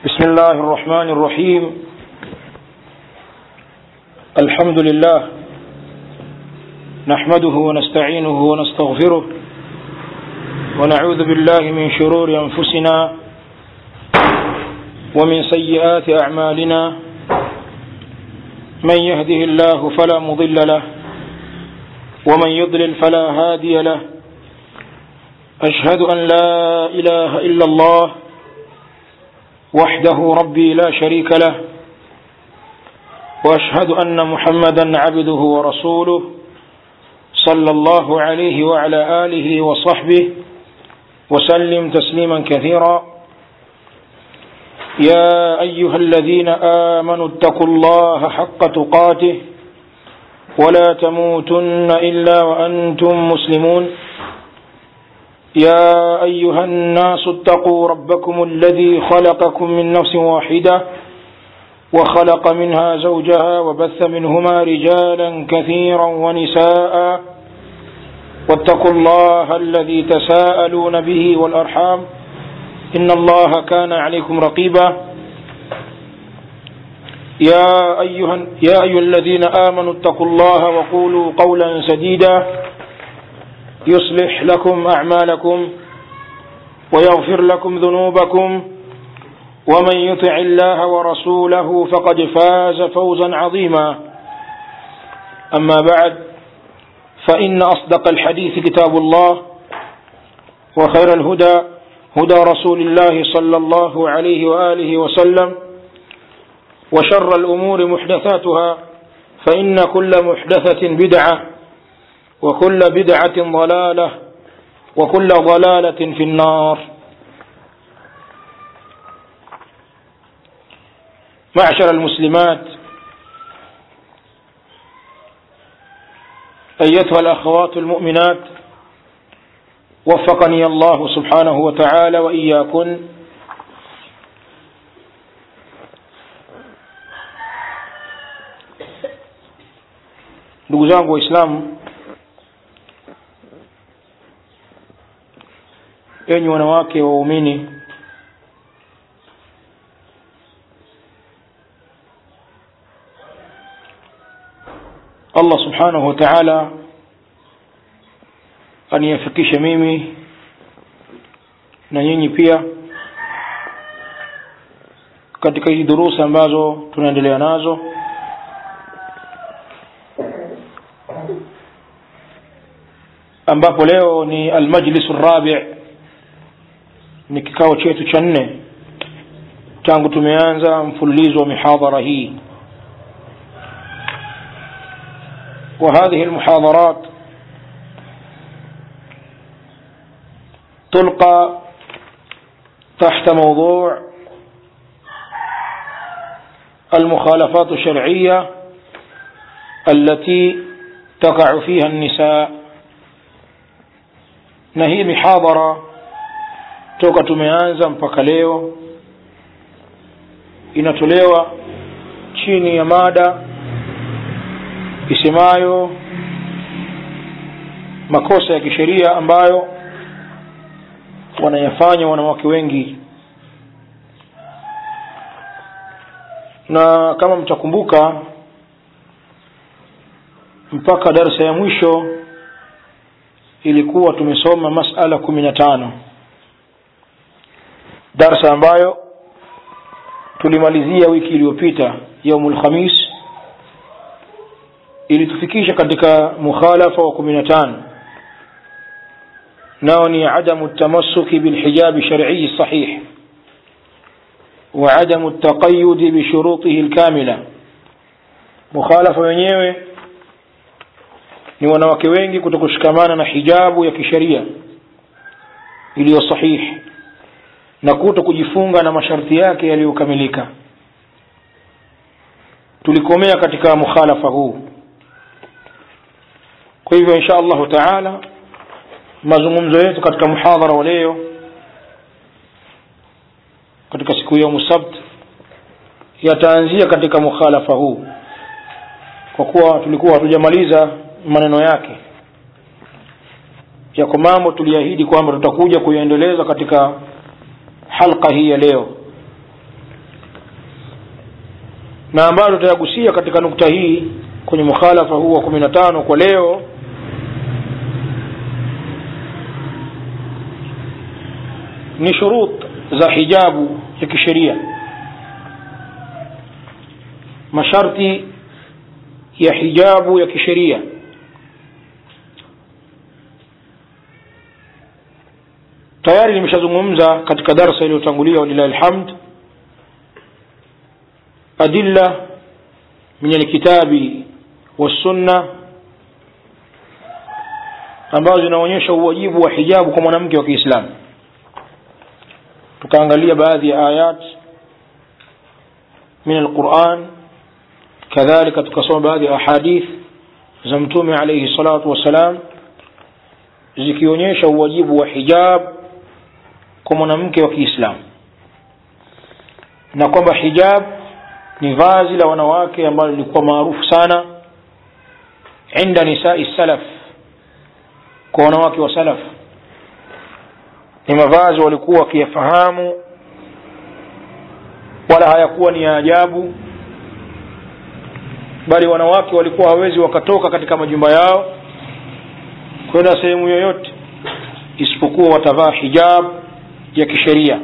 بسم الله الرحمن الرحيم الحمد لله نحمده ونستعينه ونستغفره ونعوذ بالله من شرور أنفسنا ومن سيئات أعمالنا من يهده الله فلا مضل له ومن يضلل فلا هادي له أشهد أن لا إله إلا الله وحده ربي لا شريك له واشهد ان محمدا عبده ورسوله صلى الله عليه وعلى اله وصحبه وسلم تسليما كثيرا يا ايها الذين امنوا اتقوا الله حق تقاته ولا تموتن الا وانتم مسلمون يا أيها الناس اتقوا ربكم الذي خلقكم من نفس واحدة وخلق منها زوجها وبث منهما رجالا كثيرا ونساء واتقوا الله الذي تساءلون به والأرحام إن الله كان عليكم رقيبا يا أيها, يا أيها الذين آمنوا اتقوا الله وقولوا قولا سديدا يصلح لكم أعمالكم ويغفر لكم ذنوبكم ومن يطع الله ورسوله فقد فاز فوزا عظيما أما بعد فإن أصدق الحديث كتاب الله وخير الهدى هدى رسول الله صلى الله عليه وآله وسلم وشر الأمور محدثاتها فإن كل محدثة بدعة وكل بدعة ضلالة وكل ضلالة في النار معشر المسلمات أيتها الأخوات المؤمنات وفقني الله سبحانه وتعالى وإياكن ndugu zangu waislamu enyi wanawake waumini allah subhanahu wa taala aniyafikishe mimi na nyinyi pia katika hizi durusi ambazo tunaendelea nazo ambapo leo ni almajlisu rabi ni kikao chetu cha nne tangu tumeanza mfululizo wa mihadhara hii وهذه المحاضرات تلقى تحت موضوع المخالفات الشرعية التي تقع فيها النساء نهي محاضرة toka tumeanza mpaka leo inatolewa chini ya mada isemayo makosa ya kisheria ambayo wanayafanya wanawake wengi na kama mtakumbuka mpaka darsa ya mwisho ilikuwa tumesoma masala kumi na tano darsa ambayo tulimalizia wiki iliyopita yaumul khamis ilitufikisha katika mukhalafa wa kumi na tano nao ni adamu tamassuki bilhijabi sharciyi sahih وعدم التقيد بشروطه الكاملة مخالفة wenyewe ni wanawake wengi kutokushikamana na hijabu ya kisheria iliyo sahihi na kuto kujifunga na masharti yake yaliyokamilika tulikomea katika mukhalafa huu kwa hivyo insha allahu taala mazungumzo yetu katika muhadhara wa leo katika siku ya musabt yataanzia katika mukhalafa huu kwa kuwa tulikuwa hatujamaliza maneno yake yako mambo tuliahidi kwamba tutakuja kuyaendeleza katika halqa hii ya leo na ambayo tutayagusia katika nukta hii kwenye mukhalafa huu wa kumi na tano kwa leo ni shurut za hijabu ya kisheria masharti ya hijabu ya kisheria tayari nimeshazungumza katika darsa iliyotangulia walilahi alhamd adilla min alkitabi wassunna ambazo zinaonyesha uwajibu wa hijabu kwa mwanamke wa kiislamu tukaangalia baadhi ya ayat min alquran kadhalika tukasoma baadhi ya ahadith za mtume alaihi salatu wassalam zikionyesha uwajibu wa hijab kwa mwanamke wa kiislamu na kwamba hijab ni vazi la wanawake ambalo lilikuwa maarufu sana inda nisai salaf kwa wanawake wa salaf ni mavazi walikuwa wakiyafahamu wala hayakuwa ni ya ajabu bali wanawake walikuwa hawezi wakatoka katika majumba yao kwenda sehemu yoyote isipokuwa watavaa hijab ya kisheria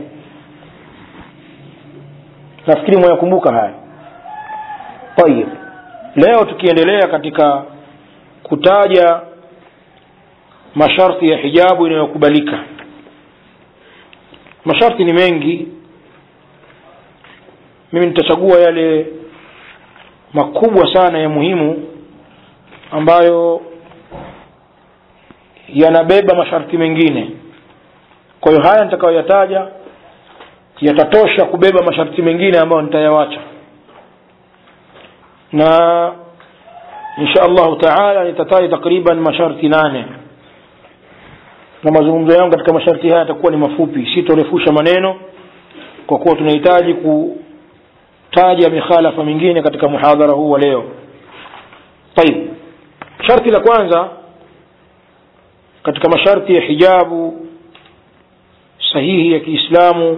nafikiri mwayakumbuka haya tayib leo tukiendelea katika kutaja masharti ya hijabu inayokubalika masharti ni mengi mimi nitachagua yale makubwa sana ya muhimu ambayo yanabeba masharti mengine kwa hiyo haya nitakayoyataja yatatosha kubeba masharti mengine ambayo nitayawacha na insha allahu taala nitataja takriban masharti nane na mazungumzo yangu katika masharti haya yatakuwa ni mafupi sitorefusha maneno kwa kuwa tunahitaji kutaja mikhalafa mingine katika muhadhara huu wa leo tayib sharti la kwanza katika masharti ya hijabu sahihi ya kiislamu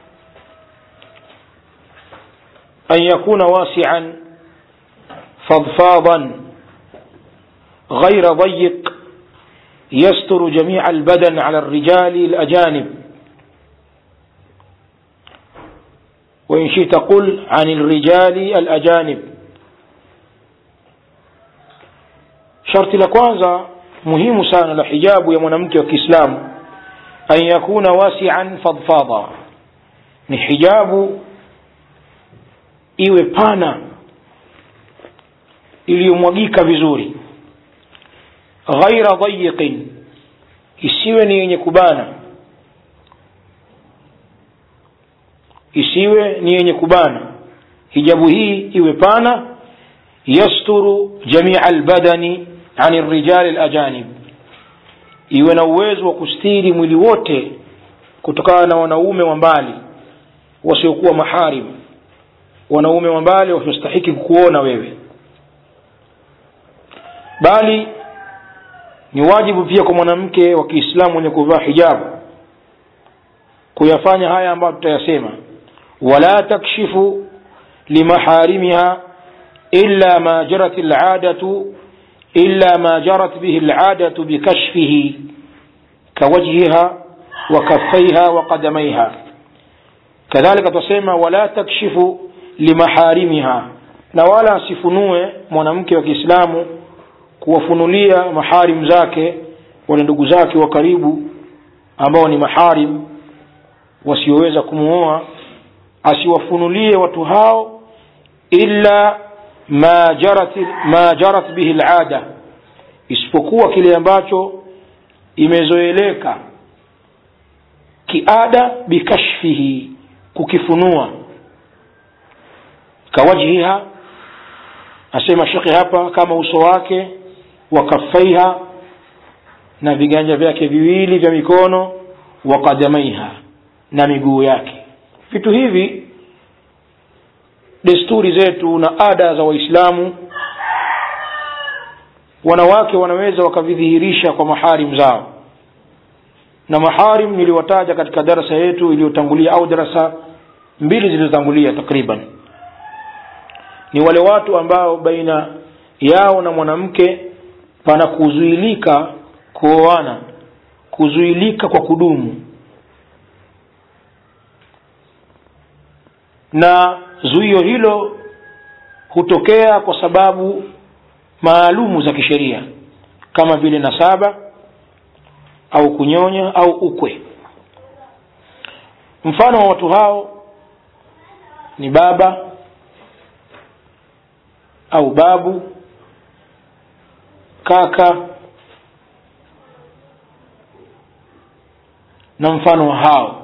an yakuna wasian fadfadan غير ضيق يستر جميع البدن على الرجال الأجانب وإن شئت قل عن الرجال الأجانب شرط لكوانزا مهم سانا لحجاب يا منامك وكإسلام أن يكون واسعا فضفاضا ni hijabu iwe pana iliyomwagika vizuri ghaira dayiqin isiwe ni yenye kubana isiwe ni yenye kubana hijabu hii iwe pana yasturu jamia albadani ani rijali alajanib iwe na uwezo wa kustiri mwili wote kutokana na wanaume wa mbali wasiokuwa maharim wanaume wa mbali wasiostahiki kukuona wewe bali ni wajibu pia kwa mwanamke wa kiislamu mwenye kuvaa hijabu kuyafanya haya ambayo tutayasema wala takshifu limaharimiha illa ma jarat ladatu illa ma jarat bihi ladatu bikashfihi kawajhiha wa kaffaiha wa qadamaiha kadhalika tutasema wala takshifu limaharimiha na wala asifunue mwanamke wa kiislamu kuwafunulia maharim zake wale ndugu zake wa karibu ambao ni maharim wasioweza kumuoa asiwafunulie watu hao illa ma jarat, ma jarat bihi lada isipokuwa kile ambacho imezoeleka kiada bikashfihi kukifunua kawajhiha asema shekhe hapa kama uso wake wa kaffaiha na viganja vyake viwili vya mikono wa qadamaiha na miguu yake vitu hivi desturi zetu na ada za waislamu wanawake wanaweza wakavidhihirisha kwa maharim zao na maharim niliwataja katika darasa yetu iliyotangulia au darasa mbili zilizotangulia takriban ni wale watu ambao baina yao na mwanamke pana kuzuilika kuoana kuzuilika kwa kudumu na zuio hilo hutokea kwa sababu maalumu za kisheria kama vile nasaba au kunyonya au ukwe mfano wa watu hao ni baba au babu kaka na mfano wa hao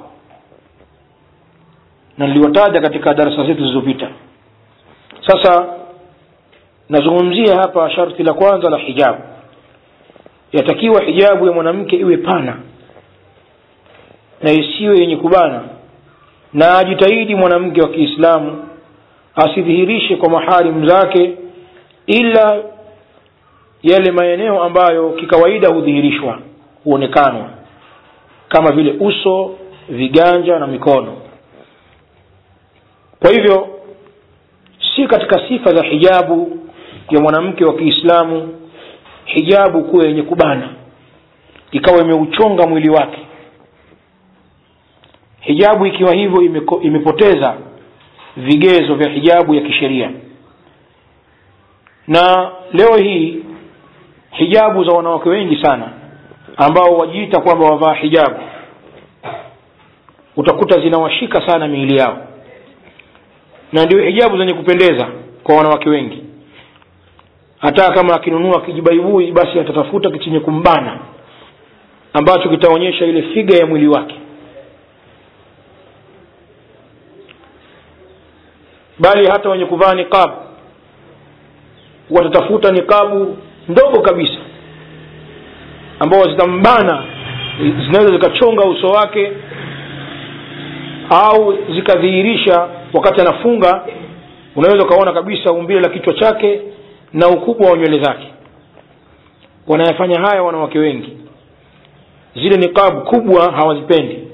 na niliwataja katika darasa zetu zilizopita sasa nazungumzia hapa sharti la kwanza la hijabu yatakiwa hijabu ya mwanamke iwe pana na isiwe yenye kubana na ajitahidi mwanamke wa kiislamu asidhihirishe kwa maharimu zake ila yale maeneo ambayo kikawaida hudhihirishwa huonekanwa kama vile uso viganja na mikono kwa hivyo si katika sifa za hijabu ya mwanamke wa kiislamu hijabu kuwa yenye kubana ikawa imeuchonga mwili wake hijabu ikiwa hivyo imeko, imepoteza vigezo vya hijabu ya kisheria na leo hii hijabu za wanawake wengi sana ambao wajiita kwamba wavaa hijabu utakuta zinawashika sana miili yao na ndio hijabu zenye kupendeza kwa wanawake wengi hata kama akinunua kijibaibui basi atatafuta chenye kumbana ambacho kitaonyesha ile figa ya mwili wake bali hata wenye kuvaa niqab watatafuta niqabu ndogo kabisa ambao zitambana zinaweza zikachonga uso wake au zikadhihirisha wakati anafunga unaweza ukaona kabisa umbile la kichwa chake na ukubwa wa nywele zake wanayafanya haya wanawake wengi zile niqab kubwa hawazipendi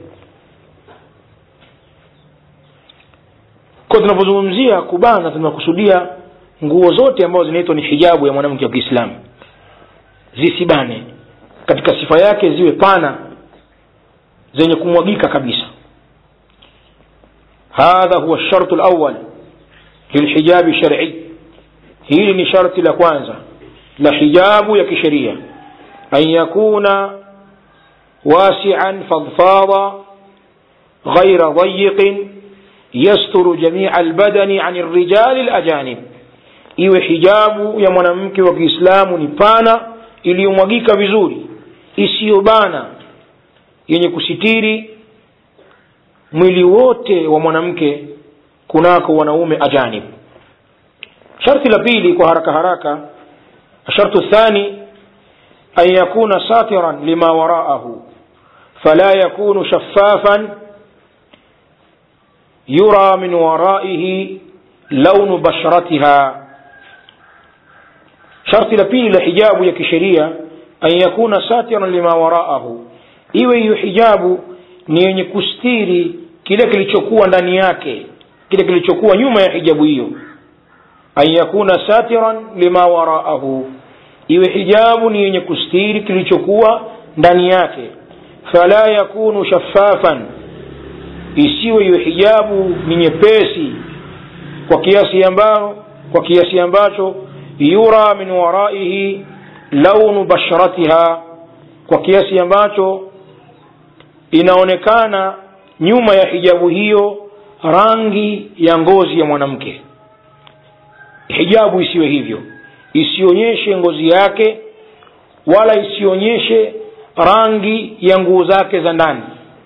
kwa tunapozungumzia kubana tunakusudia nguo zote ambazo zinaitwa ni hijabu ya mwanamke wa kiislamu zisibane katika sifa yake ziwe pana zenye kumwagika kabisa hadha huwa shartu lawal lilhijabi shar'i hili ni sharti la kwanza la hijabu ya kisheria an yakuna wasian fadfada ghaira dayiqin yasturu jamia albadani an rijali lajanib iwe hijabu ya mwanamke wa kiislamu ni pana iliyomwagika vizuri isiyobana yenye kusitiri mwili wote wa mwanamke kunako wanaume ajanib sharti la pili kwa haraka haraka الشرط الثاني أن يكون ساترا لما وراءه فلا يكون شفافا يرى من ورائه لون بشرتها شرط لبيل لحجاب يكشرية أن يكون ساترا لما وراءه iwe hiyo hijabu ni yenye kustiri kile kilichokuwa ndani yake kile kilichokuwa nyuma ya hijabu hiyo an yakuna satiran lima waraahu iwe hijabu ni yenye kustiri kilichokuwa ndani yake fala yakunu shaffafan isiwe hiyo hijabu ni nyepesi kwa kiasi ambao kwa kiasi ambacho yura min waraihi launu basharatiha kwa kiasi ambacho inaonekana nyuma ya hijabu hiyo rangi ya ngozi ya mwanamke hijabu isiwe hivyo isionyeshe ngozi yake wala isionyeshe rangi ya nguo zake za ndani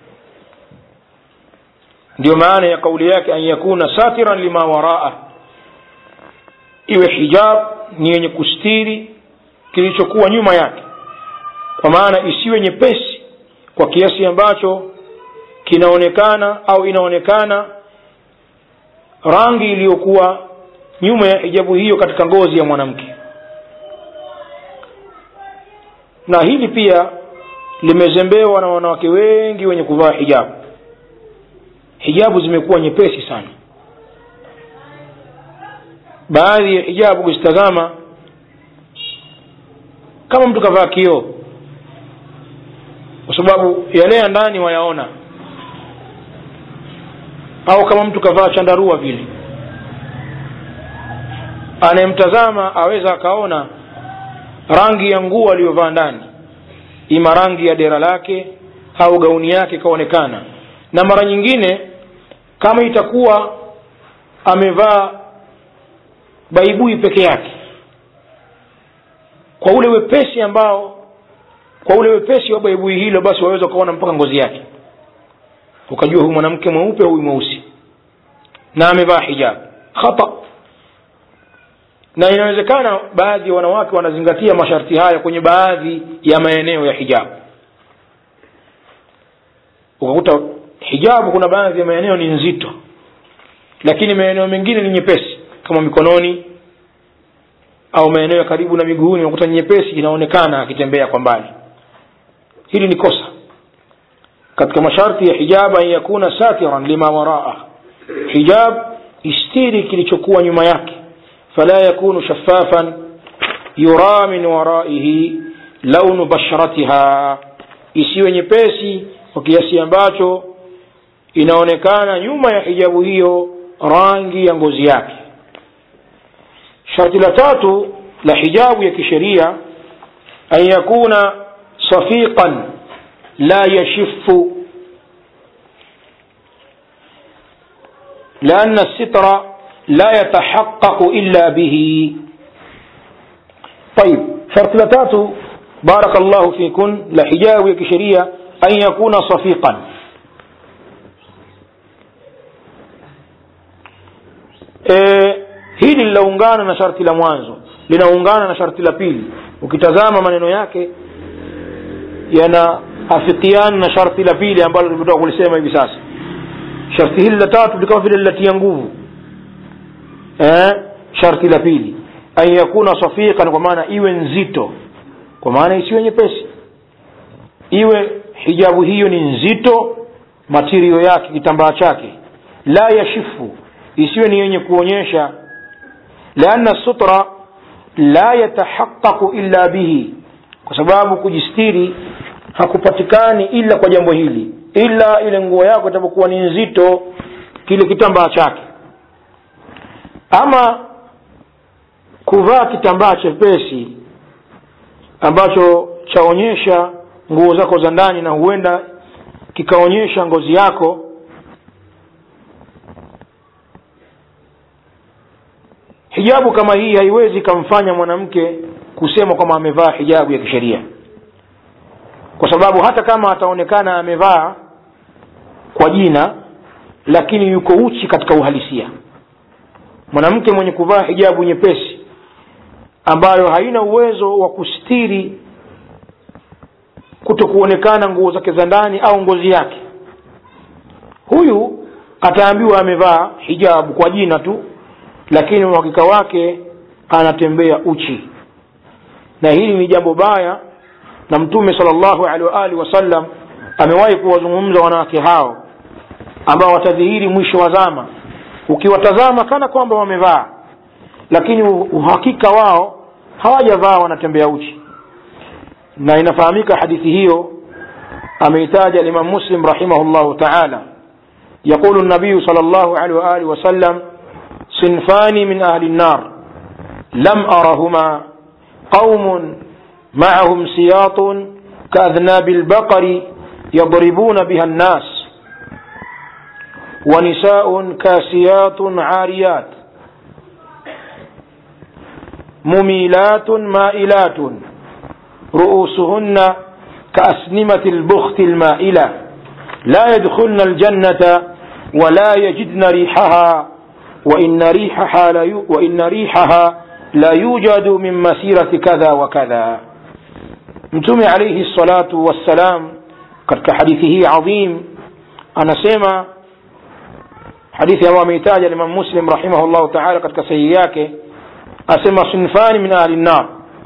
ndio maana ya kauli yake an yakuna satiran lima waraa iwe hijab ni yenye kustiri kilichokuwa nyuma yake kwa maana isiwe nyepesi kwa kiasi ambacho kinaonekana au inaonekana rangi iliyokuwa nyuma ya hijabu hiyo katika ngozi ya mwanamke na hili pia limezembewa na wanawake wengi wenye kuvaa hijabu hijabu zimekuwa nyepesi sana baadhi ya hijabu kuzitazama kama mtu kavaa kioo kwa sababu yale ya ndani wayaona au kama mtu kavaa chandarua vile anayemtazama aweza akaona rangi ya nguo aliyovaa ndani ima rangi ya dera lake au gauni yake ikaonekana na mara nyingine kama itakuwa amevaa baibui peke yake kwa ule wepesi ambao kwa ule wepesi wa baibui hilo basi waweza ukaona mpaka ngozi yake ukajua huyu mwanamke mweupe huyu mweusi na amevaa hijab khata na inawezekana baadhi ya wanawake wanazingatia masharti haya kwenye baadhi ya maeneo ya hijabu ukakuta hijabu kuna baadhi ya maeneo ni nzito lakini maeneo mengine ni nyepesi kama mikononi au maeneo ya karibu na miguuni unakuta nyepesi inaonekana akitembea kwa mbali hili ni kosa katika masharti ya hijab an yakuna satiran lima waraa hijab istiri kilichokuwa nyuma yake fala yakunu shaffafan yura min waraihi launu basharatiha isiwe nyepesi kwa kiasi ambacho inaonekana nyuma ya hijabu hiyo rangi ya ngozi yake sharti la tatu la hijabu ya kisheria an yakuna safiqan la yashifu لأن الستر لا يتحقق إلا به طيب شرط لتاتو بارك الله فيكن لحجاب كشرية أن يكون صفيقا e, hili linaungana na sharti la mwanzo linaungana na sharti la pili ukitazama maneno yake yanaafikiana na sharti la pili ambalo limetoka kulisema hivi sasa sharti hili la tatu likawa vile linatia nguvu eh, sharti la pili an yakuna safiqan kwa maana iwe nzito kwa maana isiwe nyepesi iwe hijabu hiyo ni nzito matirio yake kitambaa chake la yashifu isiwe ni yenye kuonyesha lianna sutra la yatahaqaqu illa bihi kwa sababu kujistiri hakupatikani ila kwa jambo hili ila ile nguo yako itapokuwa ni nzito kile kitambaa chake ama kuvaa kitambaa chepesi ambacho chaonyesha nguo zako za ndani na huenda kikaonyesha ngozi yako hijabu kama hii haiwezi ikamfanya mwanamke kusema kwamba amevaa hijabu ya kisheria kwa sababu hata kama ataonekana amevaa kwa jina lakini yuko uchi katika uhalisia mwanamke mwenye kuvaa hijabu nyepesi ambayo haina uwezo wa kustiri kuto kuonekana nguo zake za ndani au ngozi yake huyu ataambiwa amevaa hijabu kwa jina tu lakini uhakika wake anatembea uchi na hili ni jambo baya na mtume salllahu alehi waalihi wasallam amewahi kuwazungumza wanawake hao ambao watadhihiri mwisho wa zama ukiwatazama kana kwamba wamevaa lakini uhakika wao hawajavaa wanatembea uchi na inafahamika hadithi hiyo ameitaja limam muslim rahimahullahu taala yaqulu nabiyu sal llahu alehi waalihi wasallam sinfani min ahli nnar lam arahuma qaumun معهم سياط كأذناب البقر يضربون بها الناس ونساء كاسيات عاريات مميلات مائلات رؤوسهن كأسنمة البخت المائلة لا يدخلن الجنة ولا يجدن ريحها وإن ريحها لا يو وإن ريحها لا يوجد من مسيرة كذا وكذا mtume alaihi salatu wassalam katika hadithi hii adhim anasema hadithi ambayo ameitaja limam muslim rahimahullahu taala katika sahihi yake asema sinfani min ahli nnar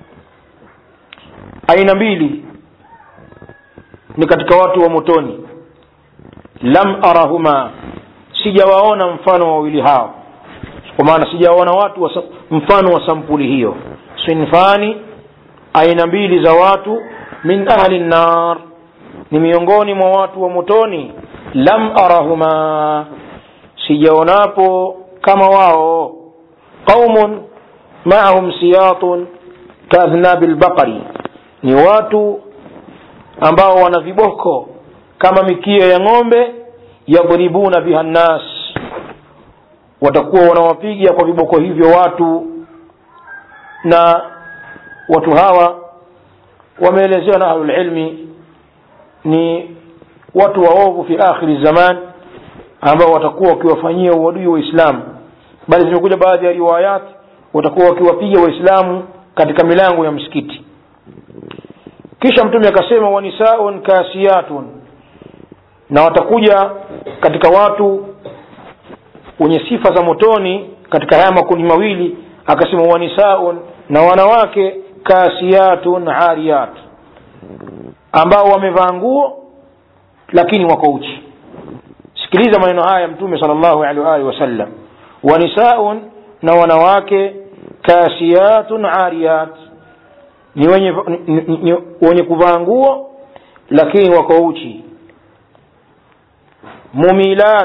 aina mbili ni katika watu wa motoni lam arahuma sijawaona mfano wa wawili hao kwa maana sijaona watu wa, mfano wa sampuli hiyo sinfani aina mbili za watu min ahli nnar ni miongoni mwa watu wa motoni lam arahuma sijaonapo kama wao qaumun maahum siyatun kaadhnabi lbaqari ni watu ambao wana viboko kama mikia ya ng'ombe yadhribuna biha nnas watakuwa wanawapiga kwa viboko hivyo watu na watu hawa wameelezewa na ahlulilmi ni watu waovu fi akhiri zaman ambao watakuwa wakiwafanyia uadui waislamu bali zimekuja baadhi ya riwayat watakuwa wakiwapiga waislamu katika milango ya msikiti kisha mtume akasema wanisaun kasiyatun na watakuja katika watu wenye sifa za motoni katika haya makundi mawili akasema wanisaun na wanawake kasiyatun ariyat ambao wamevaa nguo lakini wako uchi sikiliza maneno haya mtume sal llahu alehi waalihi wasallam wanisaun na wanawake kasiyatun ariyat ni wenye, ni, ni, ni, wenye kuvaa nguo lakini wako uchi mumilat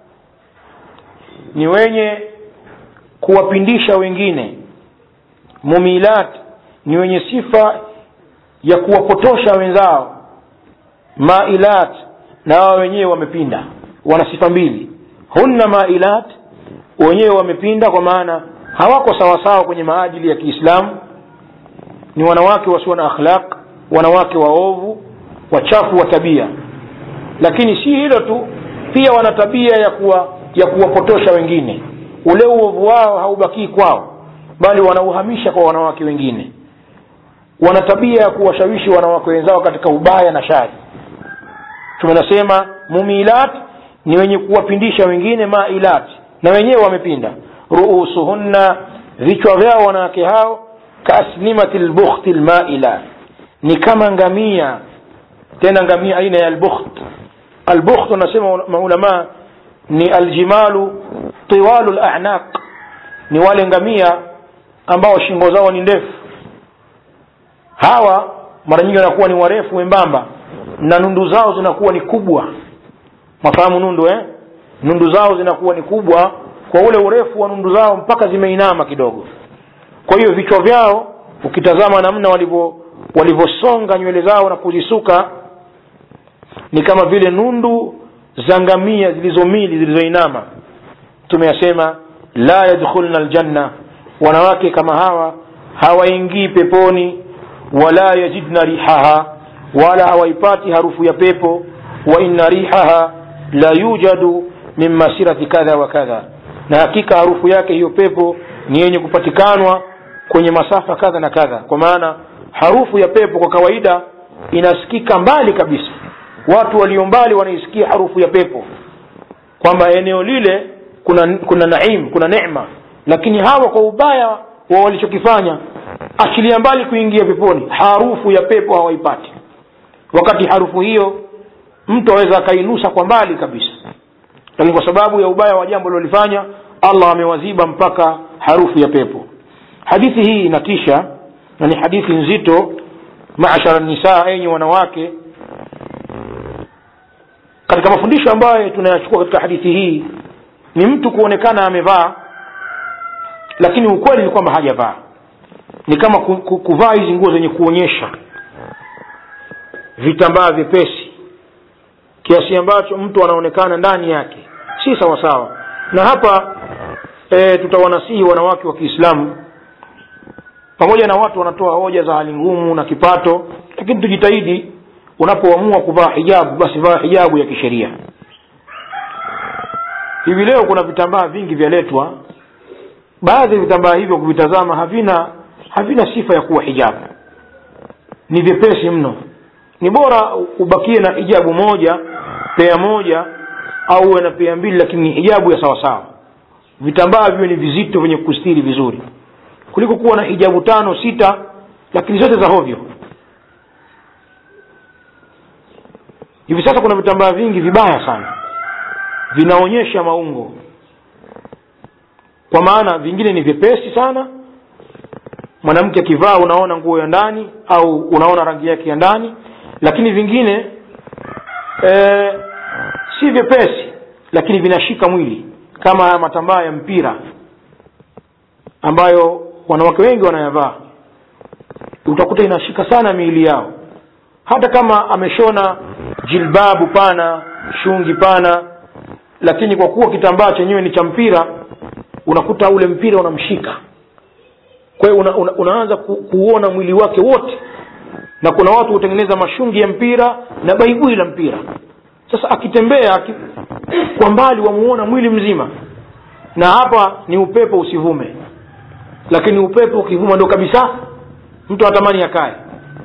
ni wenye kuwapindisha wengine mumilat ni wenye sifa ya kuwapotosha wenzao mailat na wao wenyewe wamepinda wana sifa mbili hunna mailat wenyewe wamepinda kwa maana hawako sawasawa kwenye maadili ya kiislamu ni wanawake wasio na akhlaq wanawake waovu wachafu wa tabia lakini si hilo tu pia wana tabia ya kuwa ya kuwapotosha wengine ule uovu wao haubakii kwao bali wanauhamisha kwa wanawake wengine wana tabia ya kuwashawishi wanawake wenzao katika ubaya na shari tumenasema mumilat ni wenye kuwapindisha wengine mailat na wenyewe wamepinda ruusuhunna vichwa vyao wanawake hao kaasnimati lbukhti lmaila ni kama ngamia tena ngamia aina ya albukht albukht wanasema maulamaa ni aljimalu tiwalu lanaq ni wale ngamia ambao shingo zao ni ndefu hawa mara nyingi wanakuwa ni warefu wembamba na nundu zao zinakuwa ni kubwa mafahamu nundu eh? nundu zao zinakuwa ni kubwa kwa ule urefu wa nundu zao mpaka zimeinama kidogo kwa hiyo vichwa vyao ukitazama namna walivyo walivyosonga nywele zao na kuzisuka ni kama vile nundu za ngamia zilizomili zilizoinama tumeyasema la yadkhulna aljanna wanawake kama hawa hawaingii peponi wala yajidna rihaha wala hawaipati harufu ya pepo wa inna rihaha la yujadu min masirati kadha wa kadha na hakika harufu yake hiyo pepo ni yenye kupatikanwa kwenye masafa kadha na kadha kwa maana harufu ya pepo kwa kawaida inasikika mbali kabisa watu walio mbali wanaisikia harufu ya pepo kwamba eneo lile kuna kuna naim kuna neema lakini hawa kwa ubaya wa walichokifanya achilia mbali kuingia peponi harufu ya pepo hawaipati wakati harufu hiyo mtu aweza akainusa kwa mbali kabisa lakini kwa sababu ya ubaya wa jambo lilolifanya allah amewaziba mpaka harufu ya pepo hadithi hii inatisha na ni hadithi nzito mashara nisaa enyi wanawake katika mafundisho ambayo tunayachukua katika hadithi hii ni mtu kuonekana amevaa lakini ukweli ni kwamba hajavaa ni kama ku, ku, kuvaa hizi nguo zenye kuonyesha vitambaa vyepesi kiasi ambacho mtu anaonekana ndani yake si sawa sawa na hapa e, tutawanasihi wanawake wa kiislamu pamoja na watu wanatoa hoja za hali ngumu na kipato lakini tujitahidi unapoamua kuvaa hijabu basi vaa hijabu ya kisheria hivi leo kuna vitambaa vingi vyaletwa baadhi ya vitambaa hivyo kuvitazama havina havina sifa ya kuwa hijabu ni vyepesi mno ni bora ubakie na hijabu moja pea moja au uwe na pea mbili lakini ni hijabu ya sawasawa vitambaa viwe ni vizito vyenye kustiri vizuri kuliko kuwa na hijabu tano sita lakini zote za hovyo hivi sasa kuna vitambaa vingi vibaya sana vinaonyesha maungo kwa maana vingine ni vyepesi sana mwanamke akivaa unaona nguo ya ndani au unaona rangi yake ya ndani lakini vingine e, si vyepesi lakini vinashika mwili kama haya matambaa ya mpira ambayo wanawake wengi wanayavaa utakuta inashika sana miili yao hata kama ameshona jilbabu pana shungi pana lakini kwa kuwa kitambaa chenyewe ni cha mpira unakuta ule mpira unamshika kwa hiyo una, una, unaanza ku, kuona mwili wake wote na kuna watu hutengeneza mashungi ya mpira na baibui la mpira sasa akitembea aki, kwa mbali wamuona mwili mzima na hapa ni upepo usivume lakini upepo ukivuma ndo kabisa mtu atamani akae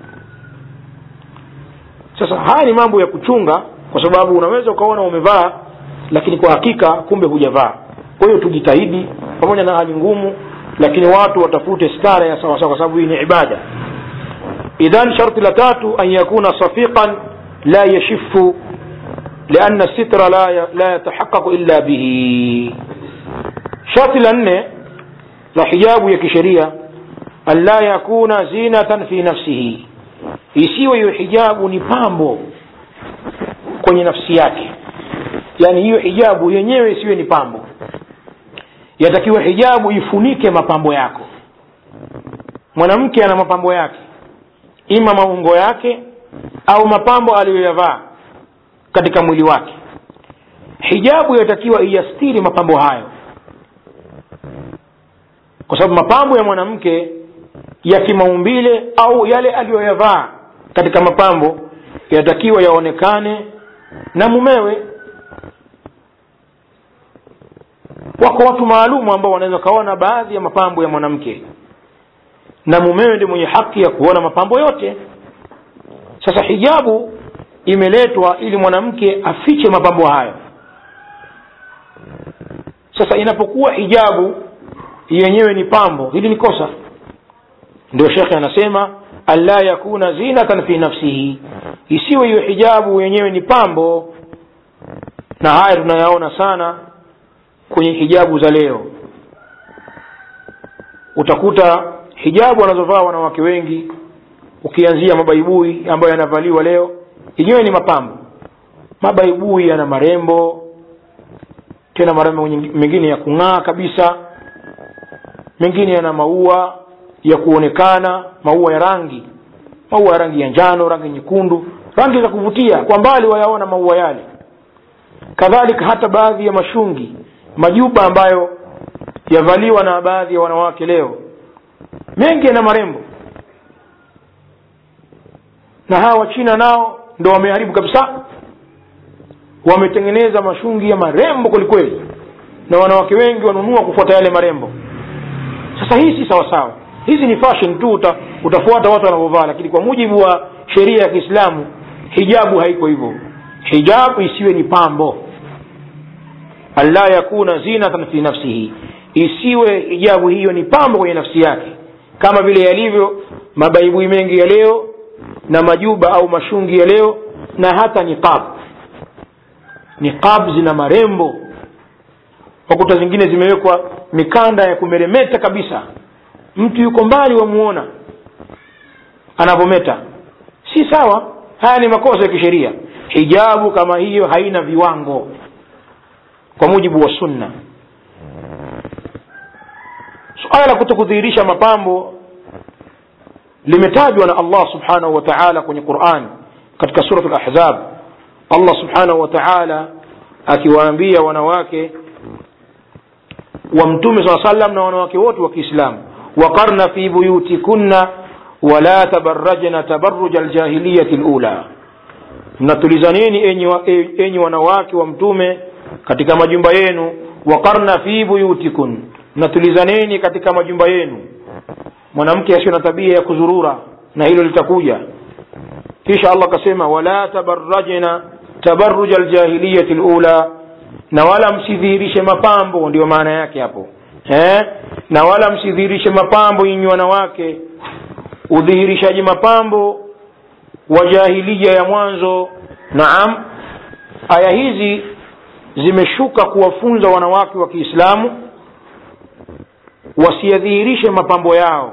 sasa haya ni mambo ya kuchunga kwa sababu unaweza ukaona umevaa lakini kwa hakika kumbe hujavaa kwa hiyo tujitahidi pamoja na hali ngumu lakini watu watafute stara ya sawasawa kwa sababu hii ni ibada idhan sharti la tatu an yakuna safiqan la yashifu لأن الستر لا لا يتحقق إلا به شرط لأن لحجاب يكشريا أن لا يكون زينة في نفسه isiwe hiyo hijabu ni pambo kwenye nafsi yake yaani hiyo hijabu yenyewe isiwe ni pambo yatakiwa hijabu ifunike mapambo yako mwanamke ana mapambo yake ima maungo yake au mapambo aliyoyavaa katika mwili wake hijabu yatakiwa iyastiri mapambo hayo kwa sababu mapambo ya mwanamke ya kimaumbile au yale aliyoyavaa katika mapambo yatakiwa yaonekane na mumewe wako watu maalumu ambao wanaweza kaona baadhi ya mapambo ya mwanamke na mumewe ndio mwenye haki ya kuona mapambo yote sasa hijabu imeletwa ili mwanamke afiche mapambo hayo sasa inapokuwa hijabu yenyewe ni pambo hili ni kosa ndio shekhe anasema alla yakuna zinatan fi nafsihi isiwe hiyo hijabu yenyewe ni pambo na haya tunayaona sana kwenye hijabu za leo utakuta hijabu wanazovaa wanawake wengi ukianzia mabaibui ambayo yanavaliwa leo yenyewe ni mapambo mabaibui yana marembo tena marembo mengine ya kung'aa kabisa mengine yana maua ya kuonekana maua ya rangi maua ya rangi ya njano rangi nyekundu rangi za kuvutia kwa mbali wayaona maua yale kadhalika hata baadhi ya mashungi majuba ambayo yavaliwa na baadhi ya wanawake leo mengi yana marembo na hawa wachina nao ndo wameharibu kabisa wametengeneza mashungi ya marembo kwelikweli na wanawake wengi wanunua kufuata yale marembo sasa hii si sawasawa hizi ni fashion tu uta, utafuata watu wanavyovaa lakini kwa mujibu wa sheria ya kiislamu hijabu haiko hivyo hijabu isiwe ni pambo alla yakuna zinatan fi nafsihi isiwe hijabu hiyo ni pambo kwenye nafsi yake kama vile yalivyo mabaibui mengi ya leo na majuba au mashungi ya leo na hata niqab niqab zina marembo wakuta zingine zimewekwa mikanda ya kumeremeta kabisa mtu yuko mbali wamuona anavyometa si sawa haya ni makosa ya kisheria hijabu kama hiyo haina viwango kwa mujibu wa sunna suala la kuto kudhihirisha mapambo limetajwa na allah subhanahu wa taala kwenye quran katika surat lahzab allah subhanahu wa taala akiwaambia wanawake wa mtume saa salam na wanawake wote wa kiislamu waqarna fi buyutikunna wala tabarajna tabaruja aljahiliyati lula mnatulizaneni enyi, wa, enyi wanawake wa mtume katika majumba yenu waqarna fi buyutikun mnatulizaneni katika majumba yenu mwanamke asiyo na tabia ya kuzurura na hilo litakuja kisha allah akasema wala tabarajna tabaruja aljahiliyati lula na wala msidhihirishe mapambo ndio maana yake hapo eh? na wala msidhihirishe mapambo nyinyi wanawake udhihirishaji mapambo wa jahilia ya mwanzo naam aya hizi zimeshuka kuwafunza wanawake wa kiislamu wasiyadhihirishe mapambo yao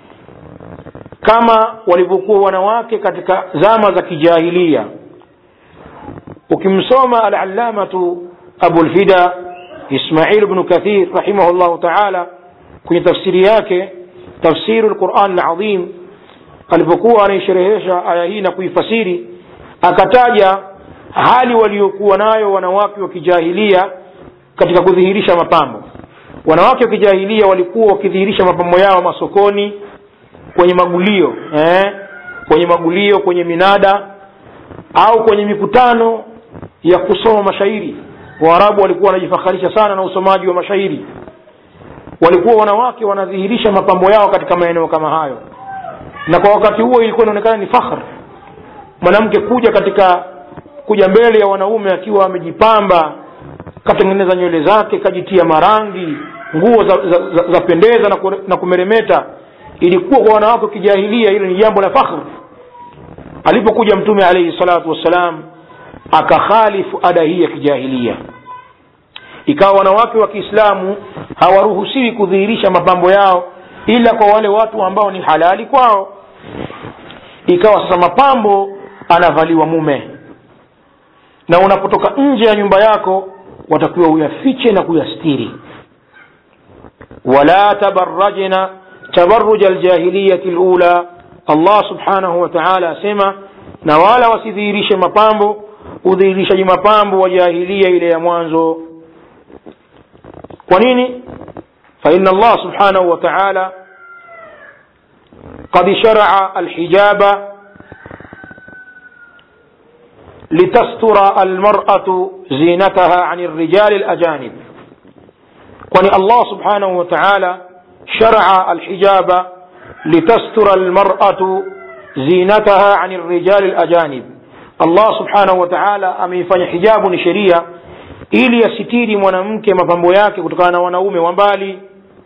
kama walivyokuwa wanawake katika zama za kijahilia ukimsoma alalamatu abulfida ismail bnu kathir rahimahullahu taala kwenye tafsiri yake tafsiru lquran ladhim alipokuwa anaisherehesha aya hii na kuifasiri akataja hali waliokuwa nayo wanawake wa kijahilia katika kudhihirisha mapambo wanawake wa kijahilia walikuwa wakidhihirisha mapambo yao masokoni kwenye magulio eh? kwenye magulio kwenye minada au kwenye mikutano ya kusoma mashairi waarabu walikuwa wanajifakharisha sana na usomaji wa mashairi walikuwa wanawake wanadhihirisha mapambo yao katika maeneo kama hayo na kwa wakati huo ilikuwa inaonekana ni fakhr mwanamke kuja katika kuja mbele ya wanaume akiwa amejipamba katengeneza nywele zake kajitia marangi nguo za, za, za, za pendeza na, kure, na kumeremeta ilikuwa kwa wanawake wa kijahilia hilo ni jambo la fakhr alipokuja mtume alaihi salatu wassalam akakhalifu ada hii ya kijahilia ikawa wanawake wa kiislamu hawaruhusiwi kudhihirisha mapambo yao ila kwa wale watu ambao ni halali kwao ikawa sasa mapambo anavaliwa mume na unapotoka nje ya nyumba yako watakiwa uyafiche na kuyastiri wala tabarajna tabaruja aljahiliyati lula allah subhanahu wa taala asema na wala wasidhihirishe mapambo udhihirishaji mapambo wa jahilia ile ya mwanzo kwa nini faina allah subhanahu wa taala قد شرع الحجاب لتستر المرأة زينتها عن الرجال الأجانب kwani allah subhanahu wa taala sharaa alhijaba litastura almaratu zinataha ani rijali lajanib allah subhanahu wa taala ameifanya hijabu ni sheria ili asitiri mwanamke mapambo yake kutokana na wanaume wa mbali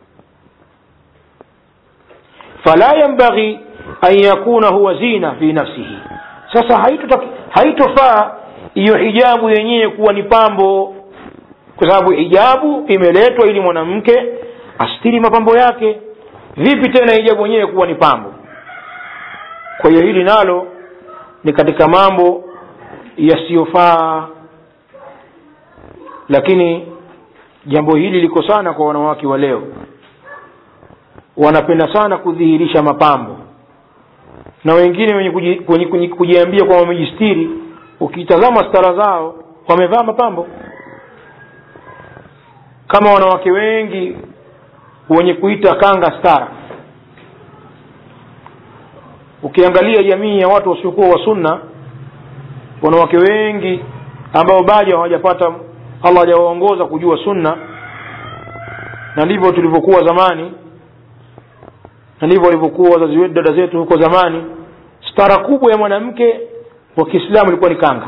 fala yambaghi an yakuna huwa zina fi nafsihi sasa haitofaa hiyo hijabu yenyewe kuwa ni pambo kwa sababu hijabu imeletwa ili mwanamke astiri mapambo yake vipi tena hijabu yenyewe kuwa ni pambo kwa hiyo hili nalo ni katika mambo yasiyofaa lakini jambo hili liko sana kwa wanawake wa leo wanapenda sana kudhihirisha mapambo na wengine wenye kuji, kwenye, kwenye, kujiambia kwamba wamejistiri ukitazama stara zao wamevaa mapambo kama wanawake wengi wenye kuita kanga stara ukiangalia jamii ya watu wasiokuwa wa sunna wanawake wengi ambao bado hawajapata allah hajawaongoza kujua sunna na ndivyo tulivyokuwa zamani na ndivyo walivyokuwa wazazi wetu dada zetu huko zamani stara kubwa ya mwanamke wa kiislamu ilikuwa ni kanga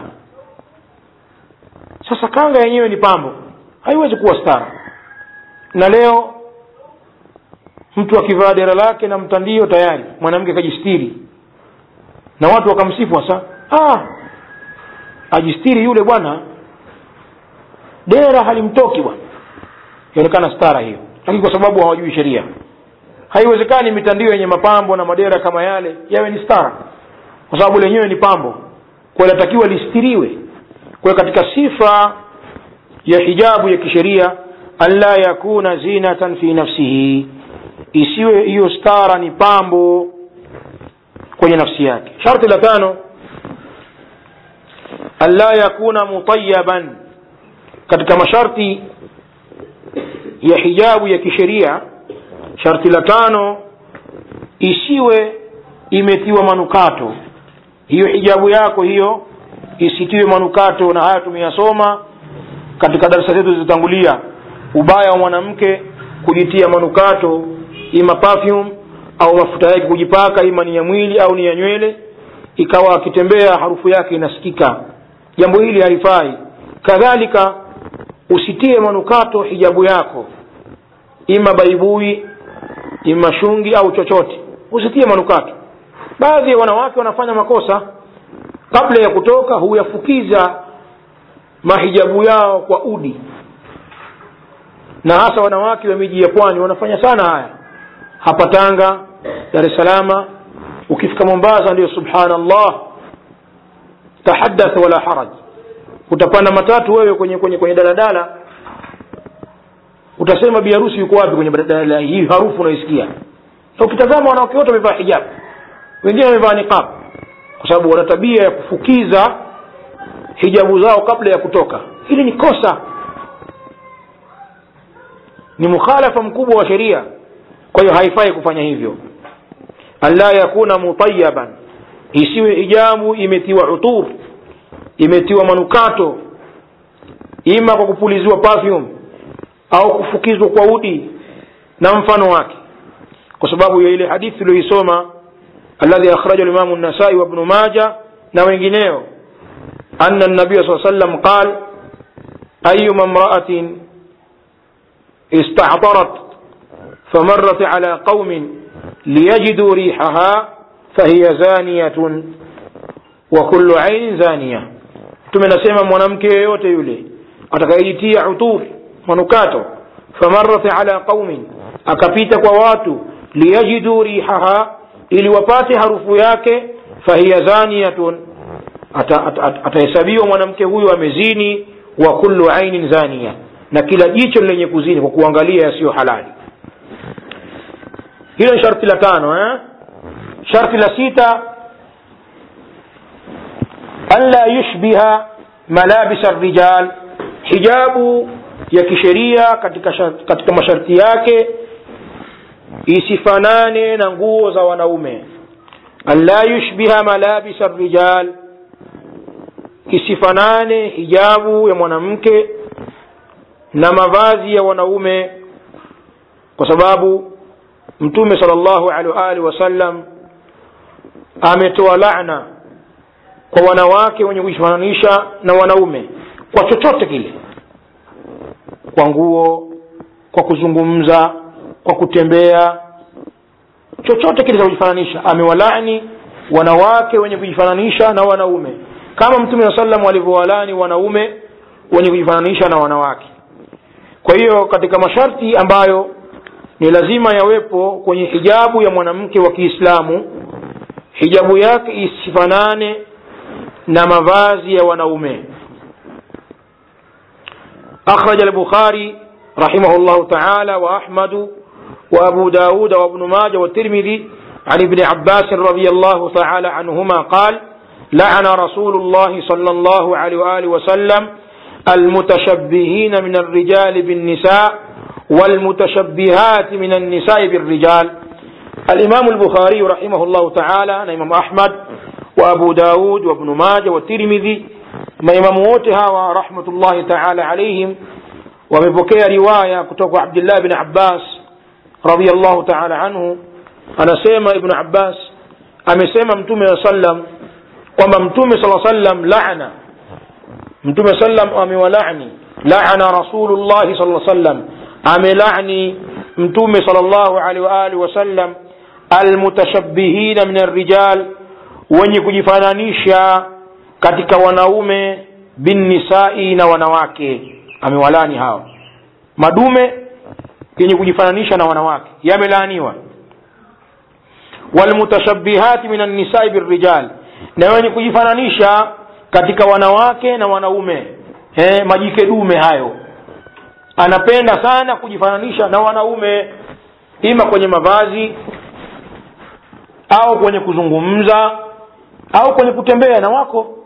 sasa kanga yenyewe ni pambo haiwezi kuwa stara na leo mtu akivaa dera lake na mtandio tayari mwanamke akajistiri na watu wakamsifu hasa ah, ajistiri yule bwana dera halimtoki bwana ionekana stara hiyo lakini kwa sababu hawajui sheria haiwezekani mitandio yenye mapambo na madera kama yale yawe ni stara kwa sababu lenyewe ni pambo kwa inatakiwa listiriwe kwa katika sifa ya hijabu ya kisheria anla yakuna zinatan fi nafsihi isiwe hiyo stara ni pambo kwenye nafsi yake sharti la tano anla yakuna mutayaban katika masharti ya hijabu ya kisheria sharti la tano isiwe imetiwa manukato hiyo hijabu yako hiyo isitiwe manukato na haya tumeyasoma katika darasa zetu zilizotangulia ubaya wa mwanamke kujitia manukato ima perfume au mafuta yake kujipaka ima ni ya mwili au ni ya nywele ikawa akitembea harufu yake inasikika jambo hili halifai kadhalika usitie manukato hijabu yako ima baibui ima shungi au chochote usitie manukato baadhi ya wanawake wanafanya makosa kabla ya kutoka huyafukiza mahijabu yao kwa udi na hasa wanawake wa miji ya pwani wanafanya sana haya hapa tanga dar es salama ukifika mombasa ndio subhanallah tahaddath wala haraj utapanda matatu wewe kwenye kwenye kwenye daladala utasema biharusi yuko wapi kwenye daladala hii harufu unaisikia na ukitazama wanawake wote wamevaa hijab wengine wamevaa niqab kwa sababu wana tabia ya kufukiza hijabu zao kabla ya kutoka hili ni kosa ni mukhalafa mkubwa wa sheria kwa hiyo haifai kufanya hivyo anla yakuna mutayaban isiwe hijabu imetiwa utur imetiwa manukato ima kwa kupuliziwa perfume au kufukizwa kwa udi na mfano wake kwa sababu ya ile hadithi tuliyoisoma alladhi akhraja limamu nasai wa ibnu maja na wengineo anna nabiya saa sallam qal ayuma mraatin istahdarat فمرت على قوم ليجدوا ريحها فهي زانية وكل عين زانية mtume nasema mwanamke yeyote yule atakayejitia utur manukato famarat ala qaumin akapita kwa watu liyajidu rihaha ili wapate harufu yake fahiya zaniyatun atahesabiwa ata, ata mwanamke huyo amezini wa kullu ainin zaniya na kila jicho lenye kuzini kwa kuangalia yasiyo halali hilo ni sharti la tano eh? sharti la sita anla yushbiha malabisa rijal hijabu ya kisheria katika, shart, katika masharti yake isifanane na nguo za wanaume anla yushbiha malabisa rijal isifanane hijabu ya mwanamke na mavazi ya wanaume kwa sababu mtume sal llahu alehi waalihi wasallam ametoa lana kwa wanawake wenye kujifananisha na wanaume kwa chochote kile kwa nguo kwa kuzungumza kwa kutembea chochote kile cha kujifananisha amewalani wanawake wenye kujifananisha na wanaume kama mtume saa salam alivyowalani wanaume wenye kujifananisha na wanawake kwa hiyo katika masharti ambayo ni lazima yawepo kwenye hijabu ya mwanamke wa kiislamu hijabu yake isifanane na mavazi ya wanaume أخرج البخاري رحمه الله تعالى وأحمد وأبو داود وابن ماجه والترمذي عن ابن عباس رضي الله تعالى عنهما قال لعن رسول الله صلى الله عليه وآله وسلم المتشبهين من الرجال بالنساء والمتشبهات من النساء بالرجال الإمام البخاري رحمه الله تعالى الإمام أحمد وأبو داود وابن ماجه والترمذي maimamu wote hawa rahmatullahi taala alaihim wamepokea riwaya kutoka abdillah bin abbas radiallahu taala anhu anasema ibnu abbas amesema mtume wa sallam kwamba mtume saa sallam lana mtume sallam amewalani lana rasulullahi sala sallam amelani mtume sal llahu alehi waalihi wasallam almutashabihina min arrijal wenye kujifananisha katika wanaume binnisai na wanawake amewalani hao madume yenye kujifananisha na wanawake yamelaaniwa walmutashabihati min annisai birrijal na wenye kujifananisha katika wanawake na wanaume He, majike dume hayo anapenda sana kujifananisha na wanaume ima kwenye mavazi au kwenye kuzungumza au kwenye kutembea na wako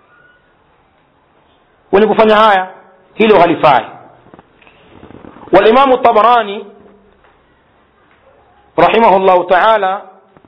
wenye kufanya haya hilo halifai walimamu tabarani rahimahullahu taala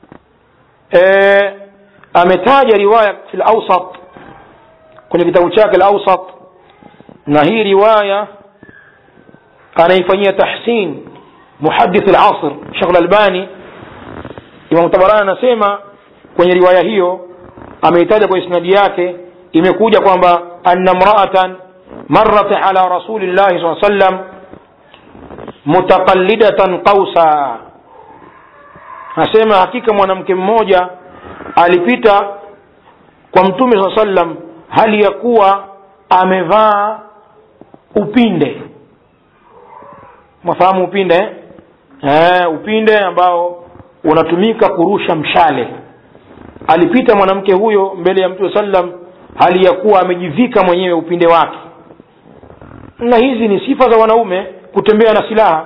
e, ametaja riwaya fi lausat kwenye kitabu chake lausat na hii riwaya anaifanyia tahsin muhadith lasr shekh lalbani imamu tabarani anasema kwenye riwaya hiyo ameitaja kwa isnadi yake imekuja kwamba anna mraatan marat ala rasulillahi saa sallam mutaqallidatan qausa asema hakika mwanamke mmoja alipita kwa mtume saa sallam hali ya kuwa amevaa upinde mwafahamu upinde eh? Eh, upinde ambao unatumika kurusha mshale alipita mwanamke huyo mbele ya mtume sallam hali ya kuwa amejivika mwenyewe upinde wake na hizi ni sifa za wanaume kutembea na silaha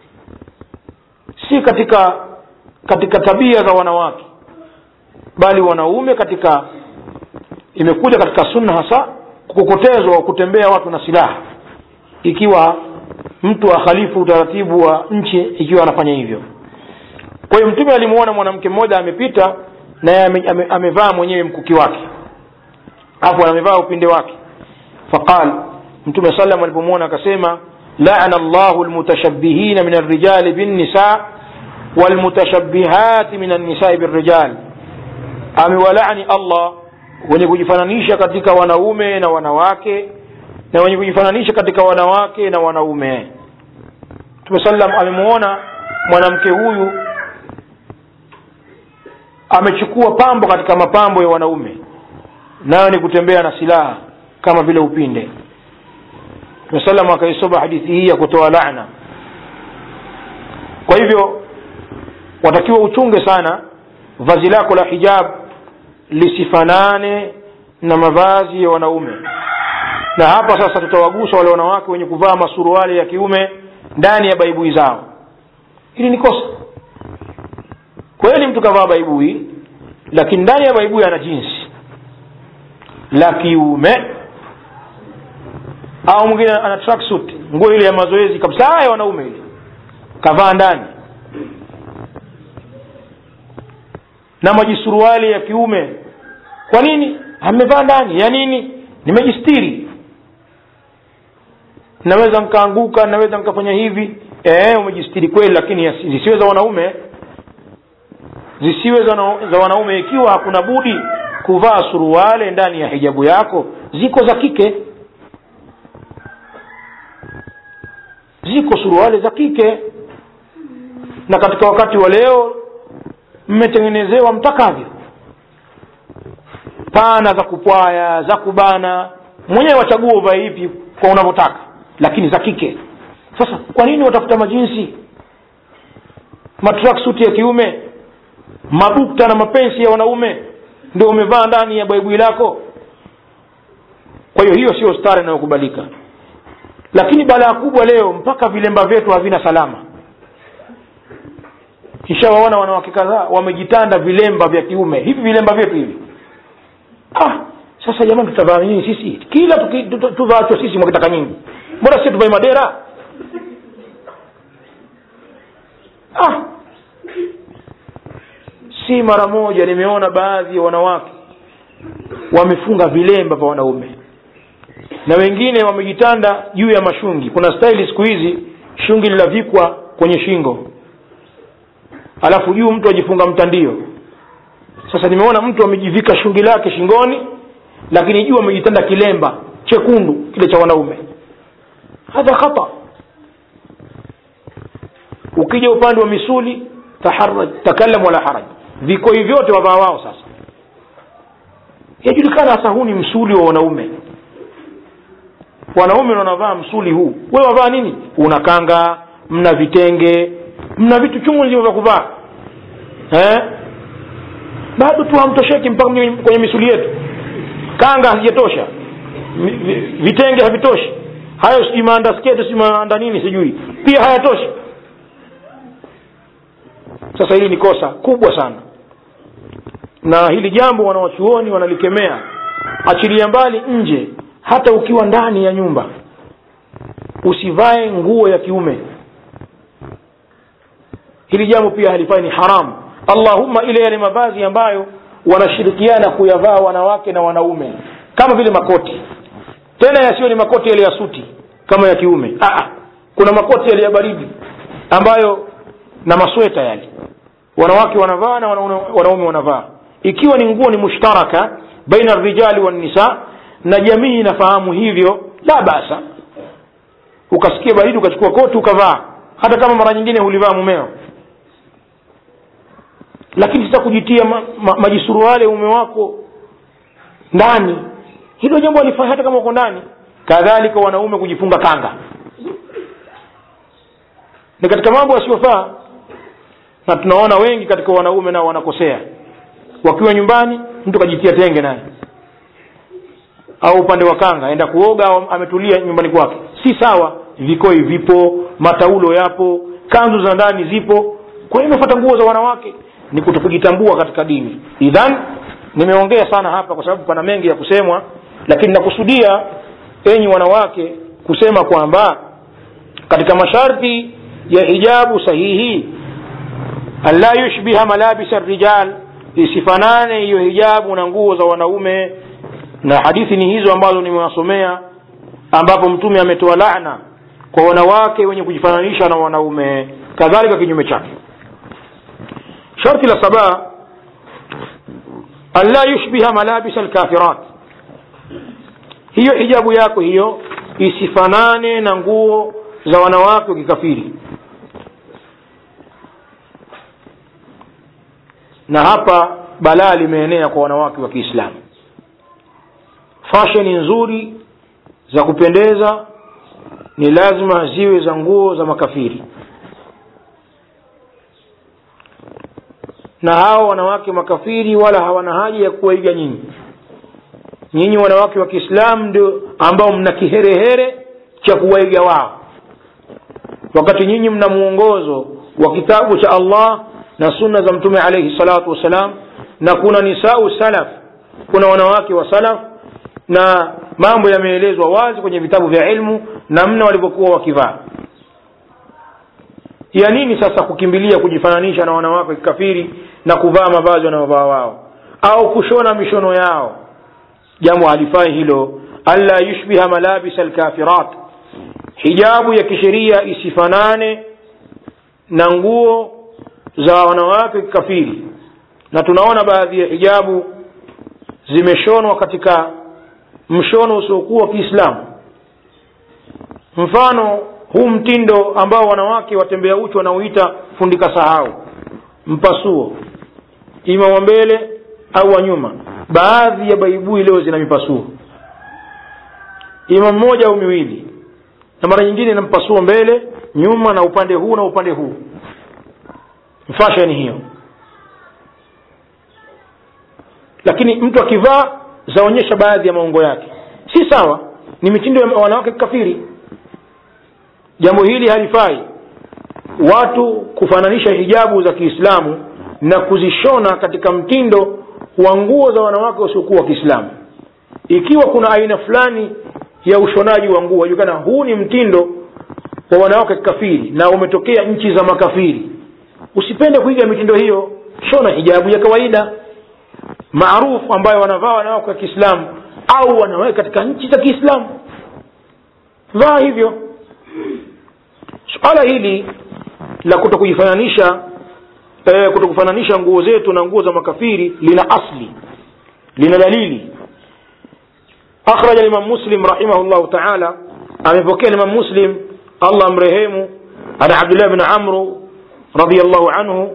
si katika katika tabia za wanawake bali wanaume katika imekuja katika sunna hasa kukokotezwa kutembea watu na silaha ikiwa mtu akhalifu utaratibu wa nchi ikiwa anafanya hivyo kwa hiyo mtume alimuona mwanamke mmoja amepita naye ame, ame, amevaa mwenyewe mkuki wake afu amevaa upinde wake faqal mtume salam alipomwona akasema lana llahu lmutashabihina min arrijali binnisa walmutashabihati min annisai birrijal amewalani allah wenye kujifananisha katika wanaume na wanawake na wenye kujifananisha katika wanawake na wanaume mtume sallam amemwona mwanamke huyu amechukua pambo katika mapambo ya wanaume nayo ni kutembea na silaha kama vile upinde mtume sallam akaisoma hadithi hii ya kutoa laana kwa hivyo watakiwa uchunge sana vazi lako la hijab lisifanane na mavazi ya wanaume na hapa sasa tutawagusa wale wanawake wenye kuvaa masuruali ya kiume ndani ya baibui zao hili ni kosa kweli mtu kavaa baibui lakini ndani ya baibui ana jinsi la kiume au mwingine ana tracksuit nguo ile ya mazoezi kabisa ya wanaume ile kavaa ndani na majisuruali ya kiume kwa nini amevaa ndani ya nini nimejistiri naweza nkaanguka naweza nkafanya hivi e, umejistiri kweli lakini zisiwe za wanaume zisiwe za, za wanaume ikiwa hakuna budi kuvaa suruale ndani ya hijabu yako ziko za kike ziko suruale za kike na katika wakati wa leo mmetengenezewa mtakavyo pana za kupwaya za kubana mwenyewe wachagua uvae ipi kwa unavyotaka lakini za kike sasa kwa nini watafuta majinsi matraksuti ya kiume mabukta na mapensi ya wanaume ndio umevaa ndani ya baibui lako kwa hiyo hiyo sio stara inayokubalika lakini balaa kubwa leo mpaka vilemba vyetu havina salama kishawaona wanawake kadhaa wamejitanda vilemba vya kiume hivi vilemba vyetu hivi ah sasa jamani tutavaa nini sisi kila tuvaachwa sisi mwakitaka nyingi mbona sisi tuvae madera ah si mara moja nimeona baadhi ya wanawake wamefunga vilemba vya wanaume na wengine wamejitanda juu ya mashungi kuna staili siku hizi shungi linavikwa kwenye shingo alafu juu mtu ajifunga mtandio sasa nimeona mtu amejivika shungi lake shingoni lakini juu amejitanda kilemba chekundu kile cha wanaume hadha khata ukija upande wa misuli taharaj takallam wala haraj vikoi vyote wavaa wao sasa yajulikana hasa huu ni msuli wa wanaume wanaume wanavaa msuli huu wewe wavaa nini una kanga mna vitenge mna vitu chungu nzima vya kuvaa eh? bado tu hamtosheki mpaka kwenye misuli yetu kanga hazijatosha vitenge havitoshi hayo sijui maanda sketi sijui maanda nini sijui pia hayatoshi sasa hili ni kosa kubwa sana na hili jambo wanawachuoni wanalikemea achilia mbali nje hata ukiwa ndani ya nyumba usivae nguo ya kiume hili jambo pia halifai ni haramu allahumma ile yale mavazi ambayo wanashirikiana kuyavaa wanawake na wanaume kama vile makoti tena yasiyo ni makoti yale ya suti kama ya kiume Aa, kuna makoti yale ya baridi ambayo na masweta yale wanawake wanavaa na wanaume wanavaa ikiwa ni nguo ni mushtaraka baina rijali wannisa na jamii inafahamu hivyo la basa ukasikia baridi ukachukua koti ukavaa hata kama mara nyingine hulivaa mumeo lakini sasa kujitia ma, ma, majisuruale ume wako ndani hilo jambo alifanya hata kama uko ndani kadhalika wanaume kujifunga kanga ni katika mambo yasiyofaa na tunaona wengi katika wanaume nao wanakosea wakiwa nyumbani mtu kajitia tenge naye au upande wa kanga aenda kuoga au ametulia nyumbani kwake si sawa vikoi vipo mataulo yapo kanzu za ndani zipo kwa nini unafuata nguo za wanawake ni kutokujitambua katika dini idhan nimeongea sana hapa kwa sababu pana mengi ya kusemwa lakini nakusudia enyi wanawake kusema kwamba katika masharti ya hijabu sahihi alla yushbiha malabisa rijal isifanane hiyo hijabu na nguo za wanaume na hadithi ni hizo ambazo nimewasomea ambapo mtume ametoa laana kwa wanawake wenye kujifananisha na wanaume kadhalika kinyume chake sharti la saba alla yushbiha malabisa alkafirat hiyo hijabu yako hiyo isifanane na nguo za wanawake wa kikafiri na hapa balaa limeenea kwa wanawake wa kiislamu fasheni nzuri za kupendeza ni lazima ziwe za nguo za makafiri na hao wanawake makafiri wala hawana haja ya kuwaiga nyinyi nyinyi wanawake wa kiislamu ndio ambao mna kiherehere cha kuwaiga wao wakati nyinyi mna mwongozo wa kitabu cha allah na sunna za mtume alaihi salatu wassalam na kuna nisau salaf kuna wanawake wa salaf na mambo yameelezwa wazi kwenye vitabu vya ilmu namna walivyokuwa wakivaa ya nini sasa kukimbilia kujifananisha na wanawake wa kikafiri na kuvaa mavazi wanayovaa wao au kushona mishono yao jambo halifai hilo alla yushbiha malabisa alkafirat hijabu ya kisheria isifanane na nguo za wanawake kikafiri na tunaona baadhi ya hijabu zimeshonwa katika mshono usiokuwa kiislamu mfano huu mtindo ambao wanawake watembea uchi wanaoita fundika sahau mpasuo ima wa mbele au wa nyuma baadhi ya baibui leo zina mipasuo ima mmoja au miwili na mara nyingine na mpasuo mbele nyuma na upande huu na upande huu fashion hiyo lakini mtu akivaa zaonyesha baadhi ya maungo yake si sawa ni mitindo ya wanawake kikafiri jambo hili halifai watu kufananisha hijabu za kiislamu na kuzishona katika mtindo wa nguo za wanawake wasiokuwa wa kiislamu ikiwa kuna aina fulani ya ushonaji wa nguo wajulikana huu ni mtindo wa wanawake kikafiri na umetokea nchi za makafiri usipende kuiga mitindo hiyo shona hijabu ya kawaida maarufu ambayo wanavaa wanawake wa kiislamu au wanaweka katika nchi za kiislamu vaa hivyo suala hili la kuto kujifananisha e, kuto kufananisha nguo zetu na nguo za makafiri lina asli lina dalili أخرج الإمام مسلم رحمه الله تعالى أمي الإمام مسلم الله أمرهيم عن عبد الله بن عمرو رضي الله عنه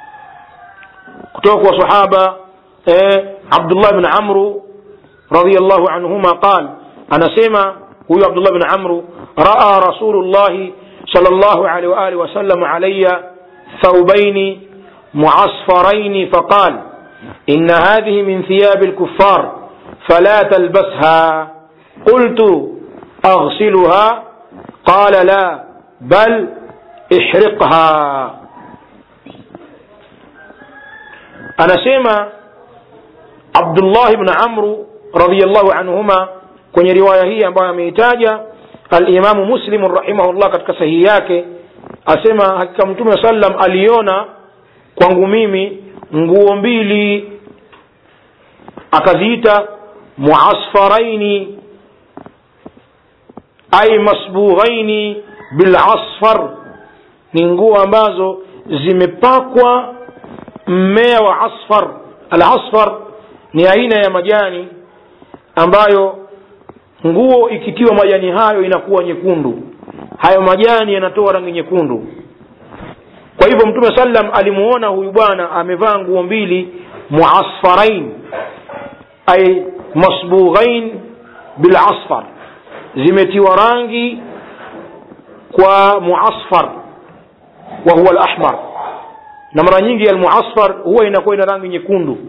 كتوك وصحابة إيه عبد الله بن عمرو رضي الله عنهما قال أنا سيما هو عبد الله بن عمرو رأى رسول الله صلى الله عليه وآله وسلم علي ثوبين معصفرين فقال إن هذه من ثياب الكفار فلا تلبسها قلت أغسلها قال لا بل احرقها anasema abdullah bn amru radiallahu anhuma kwenye riwaya hii ambayo ameitaja alimamu muslimu rahimahullah katika sahihi yake asema hakika mtume wa sallam aliona kwangu mimi nguo mbili akaziita muasfaraini ay masbughaini bilasfar ni nguo ambazo zimepakwa mmea wa asfar alasfar ni aina ya majani ambayo nguo ikitiwa majani hayo inakuwa nyekundu hayo majani yanatoa rangi nyekundu kwa hivyo mtume sallam alimuona huyu bwana amevaa nguo mbili muasfarain ay masbughain bilasfar zimetiwa rangi kwa muasfar wa huwa alahmar na mara nyingi almuasfar huwa inakuwa ina rangi nyekundu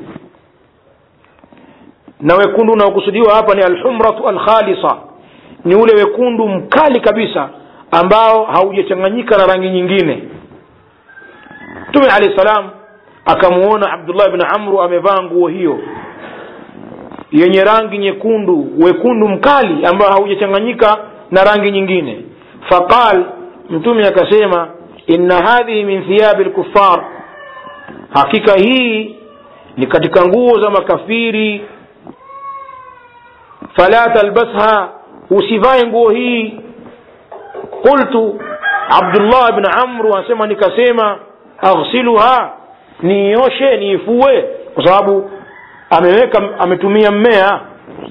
na wekundu unaokusudiwa hapa ni alhumratu alkhalisa ni ule wekundu mkali kabisa ambao haujachanganyika na rangi nyingine mtume alahi salam akamuona abdullah bni amru amevaa nguo hiyo yenye rangi nyekundu wekundu mkali ambao haujachanganyika na rangi nyingine faqal mtume akasema inna hadhihi min thiyabi lkufar hakika hii ni katika nguo za makafiri fala talbasha usivae nguo hii qultu abdullah bn amru anasema nikasema aghsiluha niioshe niifue kwa sababu ameweka ametumia mmea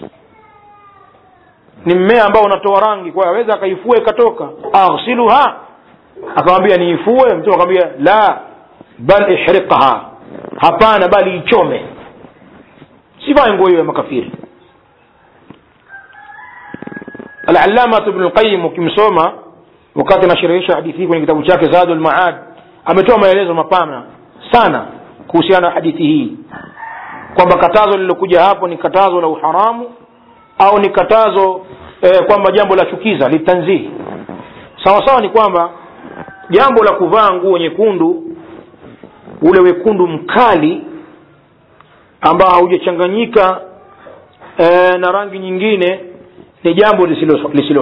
ni mmea ambao unatoa rangi kwa hiyo aweza akaifua ikatoka aghsiluha akamwambia niifue mtume akamwambia la bal ihriqha hapana bali ichome sivae nguo hiyo ya makafiri alalamatu bnu lqayim ukimsoma wakati anashirihisha hadithi hii kwenye kitabu chake zadu lmaad ametoa maelezo mapana sana kuhusiana na hadithi hii kwamba katazo lililokuja hapo ni katazo la uharamu au ni katazo eh, kwamba jambo la chukiza litanzihi sawasawa ni kwamba jambo la kuvaa nguo nyekundu ule wekundu mkali ambao haujachanganyika e, na rangi nyingine ni jambo lisilofaa lisilo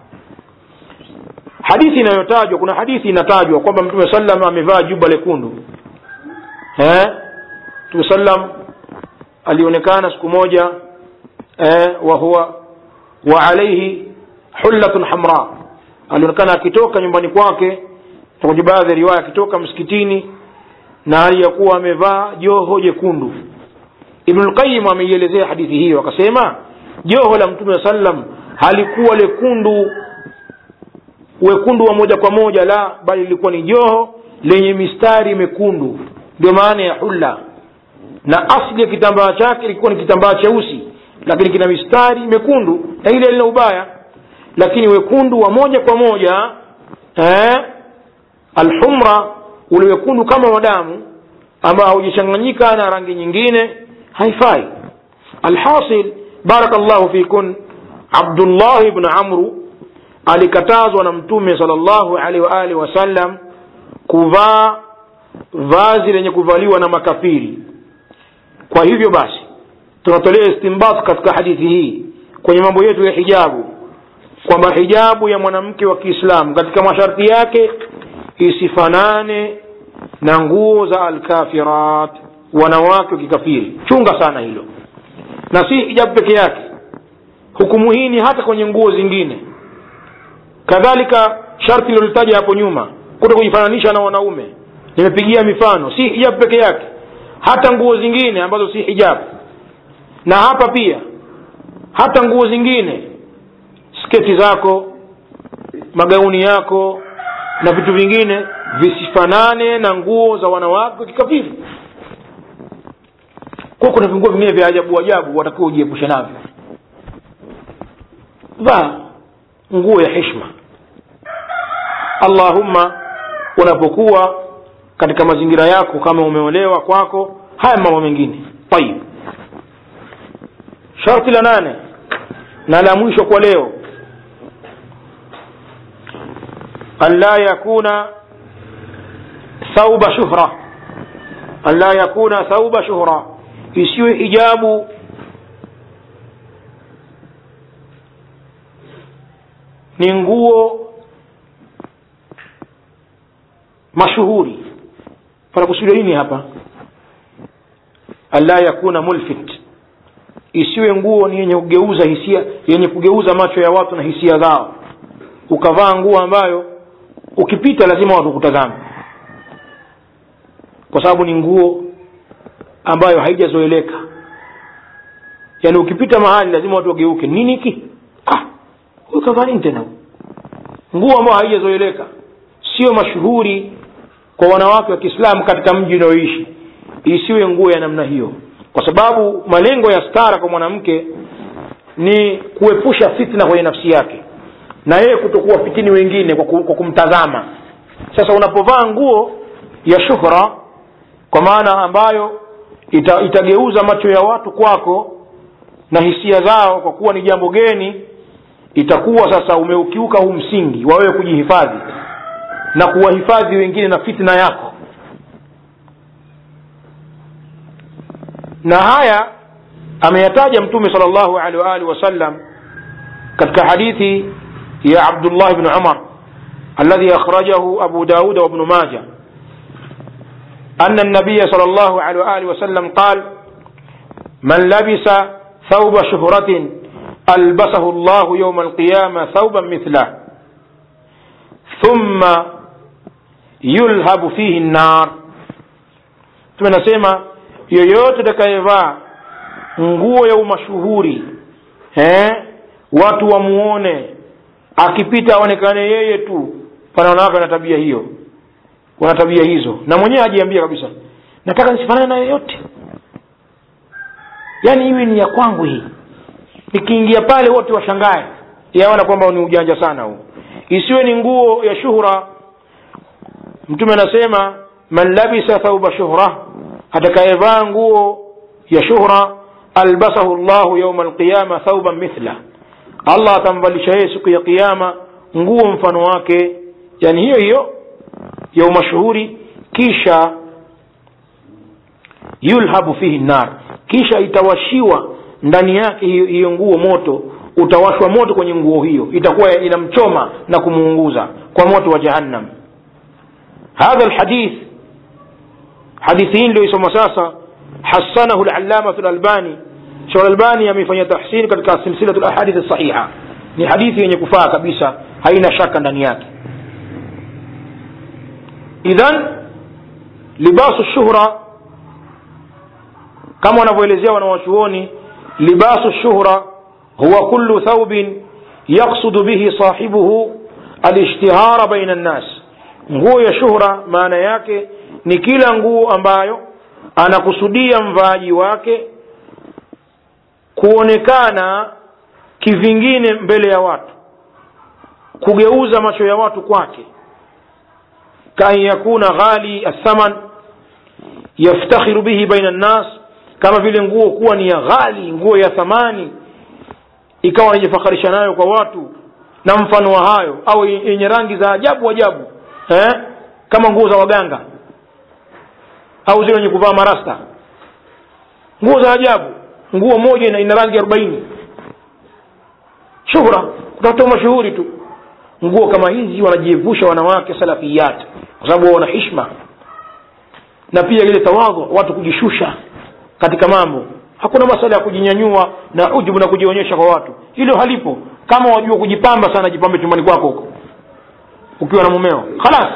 hadithi inayotajwa kuna hadithi inatajwa kwamba mtume sallam amevaa juba lekundu eh? mtume sallam alionekana siku moja eh, wa huwa wa alaihi hullatun hamra alionekana akitoka nyumbani kwake kwenye baadhi ya riwaya akitoka msikitini na hali ya kuwa amevaa joho jekundu ibnulqayim ameielezea hadithi hiyo akasema joho la mtume wa sallam halikuwa lekundu wekundu wa moja kwa moja la bali lilikuwa ni joho lenye mistari mekundu ndio maana ya hulla na asli ya kitambaa chake ilikuwa ni kitambaa cheusi lakini kina mistari mekundu na ile lina ubaya lakini wekundu wa moja kwa moja eh, alhumra ule wekundu kama wa damu ambao haujachanganyika na rangi nyingine haifai alhasil barakallahu fikun abdullah ibn amru alikatazwa na mtume sal llahu alaihi waalihi wasallam kuvaa vazi lenye kuvaliwa na makafiri kwa hivyo basi tunatolea istimbat katika hadithi hii kwenye mambo yetu ya hijabu kwamba hijabu ya mwanamke wa kiislamu katika masharti yake isifanane na nguo za alkafirat wanawake wa kikafiri chunga sana hilo na si hijabu peke yake hukumu hii ni hata kwenye nguo zingine kadhalika sharti lilolitaja hapo nyuma kuto kujifananisha na wanaume nimepigia mifano si hijabu peke yake hata nguo zingine ambazo si hijabu na hapa pia hata nguo zingine sketi zako magauni yako na vitu vingine visifanane na nguo za wanawake kikafiri kwa kuna vinguo vingine vya ajabu ajabu watakiwa ujiepushe navyo vaa nguo ya hishma allahumma unapokuwa katika mazingira yako kama umeolewa kwako haya mambo mengine tayib sharti la nane na la mwisho kwa leo an la yakuna thauba shuhra an la yakuna thauba shuhra isiwe hijabu ni nguo mashuhuri panakusudia nini hapa alla yakuna mulfit isiwe nguo ni yenye kugeuza hisia yenye kugeuza macho ya watu na hisia zao ukavaa nguo ambayo ukipita lazima watu kutazama kwa sababu ni nguo ambayo haijazoeleka yaani ukipita mahali lazima watu wageuke nini hiki ah huyu kavaa nini tena nguo ambayo haijazoeleka sio mashuhuri kwa wanawake wa kiislamu katika mji unaoishi isiwe nguo ya namna hiyo kwa sababu malengo ya stara kwa mwanamke ni kuepusha fitna kwenye nafsi yake na yeye kutokuwa fitini wengine kwa, ku, kwa kumtazama sasa unapovaa nguo ya shuhra kwa maana ambayo ita, itageuza macho ya watu kwako na hisia zao kwa kuwa ni jambo geni itakuwa sasa umeukiuka huu msingi wa wewe kujihifadhi na kuwahifadhi wengine na fitna yako na haya ameyataja mtume sal llahu alehi waalihi wasallam katika hadithi ya abdullah bni umar الذي أخرجه أبو داود وابن ماجه أن النبي صلى الله عليه وآله وسلم قال من لبس ثوب شهرة ألبسه الله يوم القيامة ثوبا مثله ثم يلهب فيه النار tunasema yoyote atakayevaa nguo ya umashuhuri eh? watu wamuone akipita aonekane yeye tu pana wanawake wana tabia hiyo wana tabia hizo na mwenyewe ajiambia kabisa nataka nisifanane na yoyote yaani hiwi ni ya kwangu hii nikiingia pale wote washangae yaona kwamba ni ujanja sana huu isiwe ni nguo ya shuhra mtume anasema man labisa thauba shuhra atakayevaa nguo ya shuhra albasahu llahu yauma alqiyama thauban mithla allah atamvalisha yeye siku ya kiama nguo mfano wake yani hiyo hiyo ya umashuhuri kisha yulhabu fihi nar kisha itawashiwa ndani yake hiyo, hiyo nguo moto utawashwa moto kwenye nguo hiyo itakuwa inamchoma na kumuunguza kwa moto wa jahannam hadha lhadith hadithi hii ndio isoma sasa hasanahu lallamatu lalbani shekh albani ameifanyia tahsini katika silsilatu lahadithi sahiha ni hadithi yenye kufaa kabisa haina shaka ndani yake idhan libasu shuhra kama wanavyoelezea wanawachuoni libasu shuhra huwa kullu thawbin yaksudu bihi sahibuhu alishtihara baina nnas nguo ya shuhra maana yake ni kila nguo ambayo anakusudia mvaaji wake kuonekana kivingine mbele ya watu kugeuza macho ya watu kwake kaan yakuna ghali athaman yaftakhiru bihi baina nnas kama vile nguo kuwa ni ya ghali nguo ya thamani ikawa anajifakharisha nayo kwa watu na mfano wa hayo au yenye rangi za ajabu ajabu eh? kama nguo za waganga au zile wenye kuvaa marasta nguo za ajabu nguo moja ina, ina rangi arobaini shuhra kutafuta mashuhuri tu nguo kama hizi wanajiepusha wanawake salafiyat kwa sababu wana hishma na pia ile tawadhu watu kujishusha katika mambo hakuna masala ya kujinyanyua na ujubu na kujionyesha kwa watu hilo halipo kama wajua kujipamba sana jipambe chumbani kwako huko ukiwa na mumeo khalas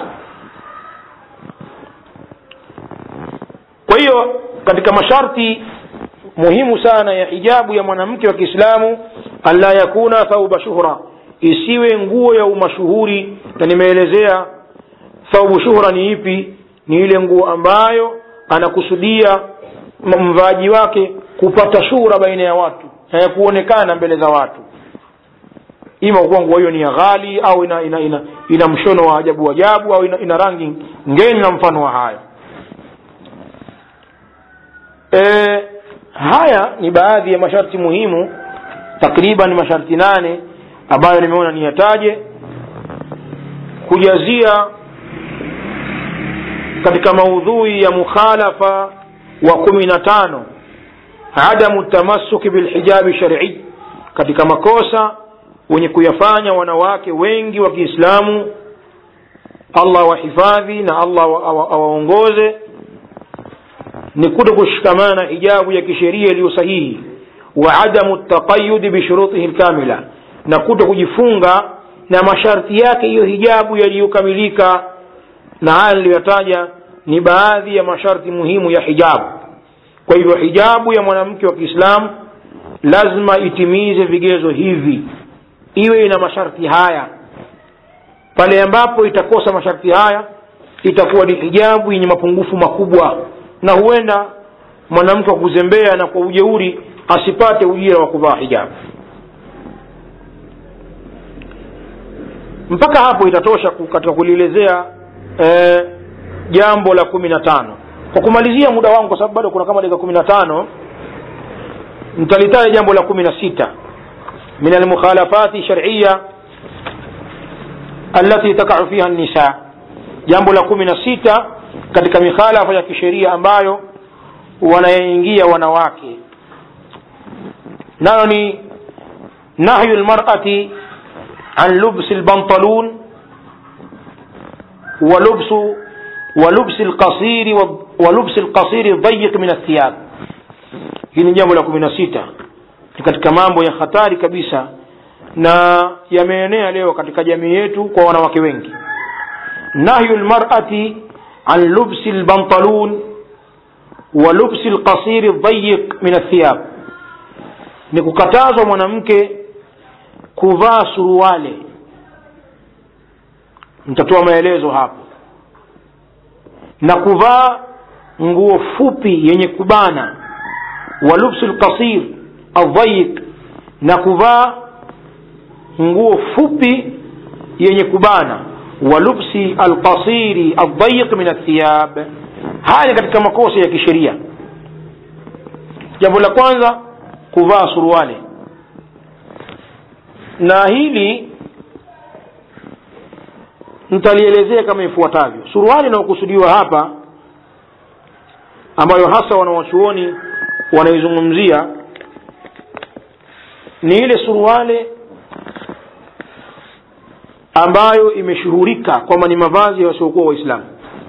kwa hiyo katika masharti muhimu sana ya hijabu ya mwanamke wa kiislamu anla yakuna thauba shuhra isiwe nguo ya umashuhuri na nimeelezea thaubu shuhra ni ipi ni ile nguo ambayo anakusudia mvaaji wake kupata shuhra baina ya watu ya kuonekana mbele za watu ima kuwa nguo hiyo ni ya ghali au ina ina, ina, ina mshono wa ajabu ajabu au ina, ina rangi ngeni na mfano wa hayo e, haya ni baadhi ya masharti muhimu takriban masharti nane ambayo nimeona niyataje kujazia katika maudhui ya mukhalafa wa kumi na tano adamu tamasuki bilhijabi sharii katika makosa wenye kuyafanya wanawake wengi wa kiislamu allah wahifadhi na allah awaongoze ni kuto kushikamana na hijabu ya kisheria iliyo sahihi wa adamu taqayudi bishurutihi lkamila na kuto kujifunga na masharti yake hiyo hijabu yaliyokamilika na haya niliyotaja ni baadhi ya masharti muhimu ya hijabu kwa hivyo hijabu ya mwanamke wa kiislamu lazima itimize vigezo hivi iwe ina masharti haya pale ambapo itakosa masharti haya itakuwa ni hijabu yenye mapungufu makubwa na huenda mwanamke wa kuzembea na kwa ujeuri asipate ujira wa kuvaa hijabu mpaka hapo itatosha katika kulielezea e, jambo la kumi na tano kwa kumalizia muda wangu kwa sababu bado kuna kama dakika kumi na tano nitalitaja jambo la kumi na sita min almukhalafati shariya alati takau fiha nisa jambo la kumi na sita katika mikhalafa ya kisheria ambayo wanayaingia wanawake nayo ni nahyu lmarati an lubsi lbantalun ولبس ولبس القصير ولبس القصير الضيق من الثياب hili ni jambo la kumi na sita ni katika mambo ya hatari kabisa na yameenea leo katika jamii yetu kwa wanawake wengi nahyu lmarati an lubsi lbantalun wa lubsi lqasiri ldhayiq min athiyab ni kukatazwa mwanamke kuvaa suruale nitatoa maelezo hapo na kuvaa nguo fupi yenye kubana wa lubsu lqasir aldhayiq na kuvaa nguo fupi yenye kubana wa lubsi alqasiri aldhayiq min athiyab haya ni katika makosa ya kisheria jambo la kwanza kuvaa suruale na hili nitalielezea kama ifuatavyo suruali inayokusudiwa hapa ambayo hasa wanawachuoni wanaizungumzia ni ile suruale ambayo imeshuhurika kwamba ni mavazi ya wasiokuwa waislamu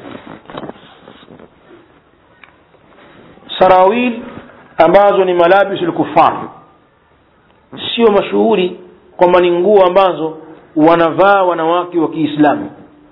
sarawil ambazo ni malabisu lkufar sio mashuhuri kwamba ni nguo ambazo wanavaa wanawake wa kiislamu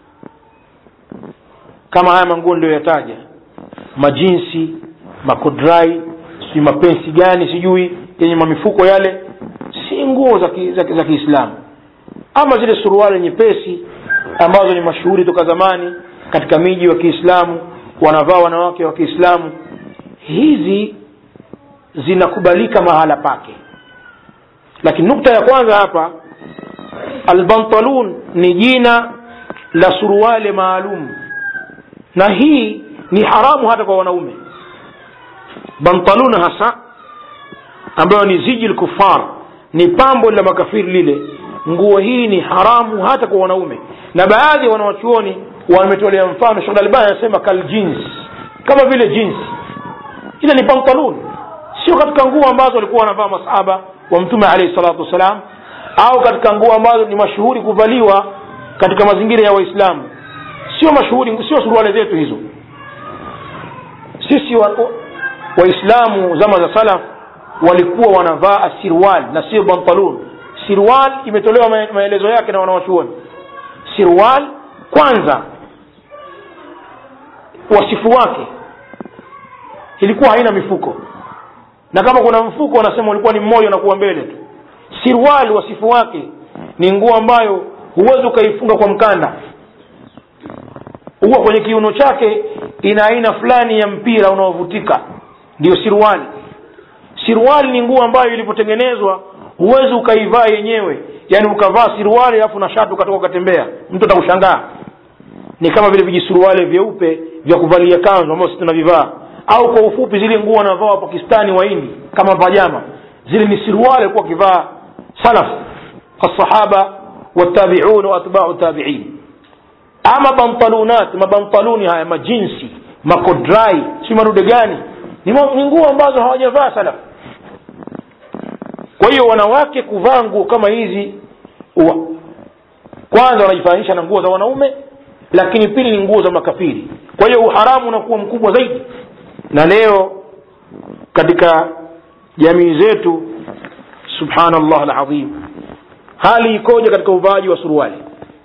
kama haya manguo ndio yataja majinsi makodrai sijui mapensi gani sijui yenye mamifuko yale si nguo za ki, za, za kiislamu ama zile suruali nyepesi ambazo ni mashuhuri toka zamani katika miji wa kiislamu wanavaa wanawake wa kiislamu hizi zinakubalika mahala pake lakini nukta ya kwanza hapa albantalun ni jina la suruale maalum na hii ni haramu hata kwa wanaume bantalun hasa ambayo ni ziji lkufar ni pambo la makafiri lile nguo hii ni haramu hata kwa wanaume na baadhi ya wanawachuoni wametolea mfano shekh albani anasema kaljins kama vile jinsi ile ni pantalun sio katika nguo ambazo walikuwa wanavaa masahaba wa mtume alaihi salatu wassalam au katika nguo ambazo ni mashuhuri kuvaliwa katika mazingira ya waislamu sio mashuhuri sio suruale zetu hizo sisi waislamu wa zama za salaf walikuwa wanavaa asirwal na sio bantalun sirwal imetolewa maelezo yake na wanawachuoni sirwal kwanza wasifu wake ilikuwa haina mifuko na kama kuna mfuko wanasema ulikuwa ni mmoja unakuwa mbele tu sirwali wasifu wake ni nguo ambayo huwezi ukaifunga kwa mkanda huwa kwenye kiuno chake ina aina fulani ya mpira unaovutika ndio sirwali sirwali ni nguo ambayo ilipotengenezwa huwezi ukaivaa yenyewe yaani ukavaa sirwali alafu na shati ukatoka ukatembea mtu atakushangaa ni kama vile vijisuruale vyeupe vya kuvalia kanzu ambao sisi tunavivaa au kwa ufupi zile nguo wanavaa wapakistani waindi kama pajama zile ni siruali alikuwa wakivaa salaf alsahaba watabiun waatbau tabiin ama bantalunat mabantaluni haya majinsi makodrai si marude gani ni, ni nguo ambazo hawajavaa salaf kwa hiyo wanawake kuvaa nguo kama hizi wa, kwanza wanajifananisha na nguo za wanaume lakini pili ni nguo za makafiri kwa hiyo uharamu unakuwa mkubwa zaidi na leo katika jamii zetu subhanallah alazim hali ikoje katika uvaaji wa suruali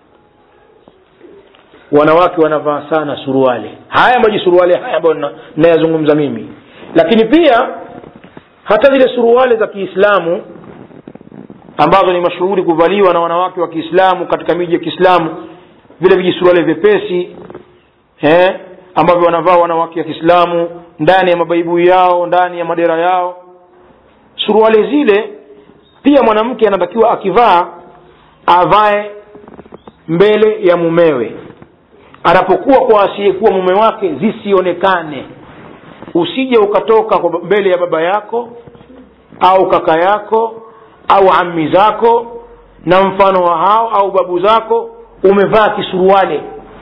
wanawake wanavaa sana suruali haya maji suruali haya ambayo nayazungumza mimi lakini pia hata zile suruali za kiislamu ambazo ni mashuhuri kuvaliwa na wanawake wa kiislamu katika miji ya kiislamu vile vijisuruali vyepesi eh, ambavyo wanavaa wanawake wa kiislamu ndani ya mabaibui yao ndani ya madera yao suruali zile pia mwanamke anatakiwa akivaa avae mbele ya mumewe anapokuwa kwa asiyekuwa mume wake zisionekane usije ukatoka kwa mbele ya baba yako au kaka yako au ammi zako na mfano wa hao au babu zako umevaa kisuruale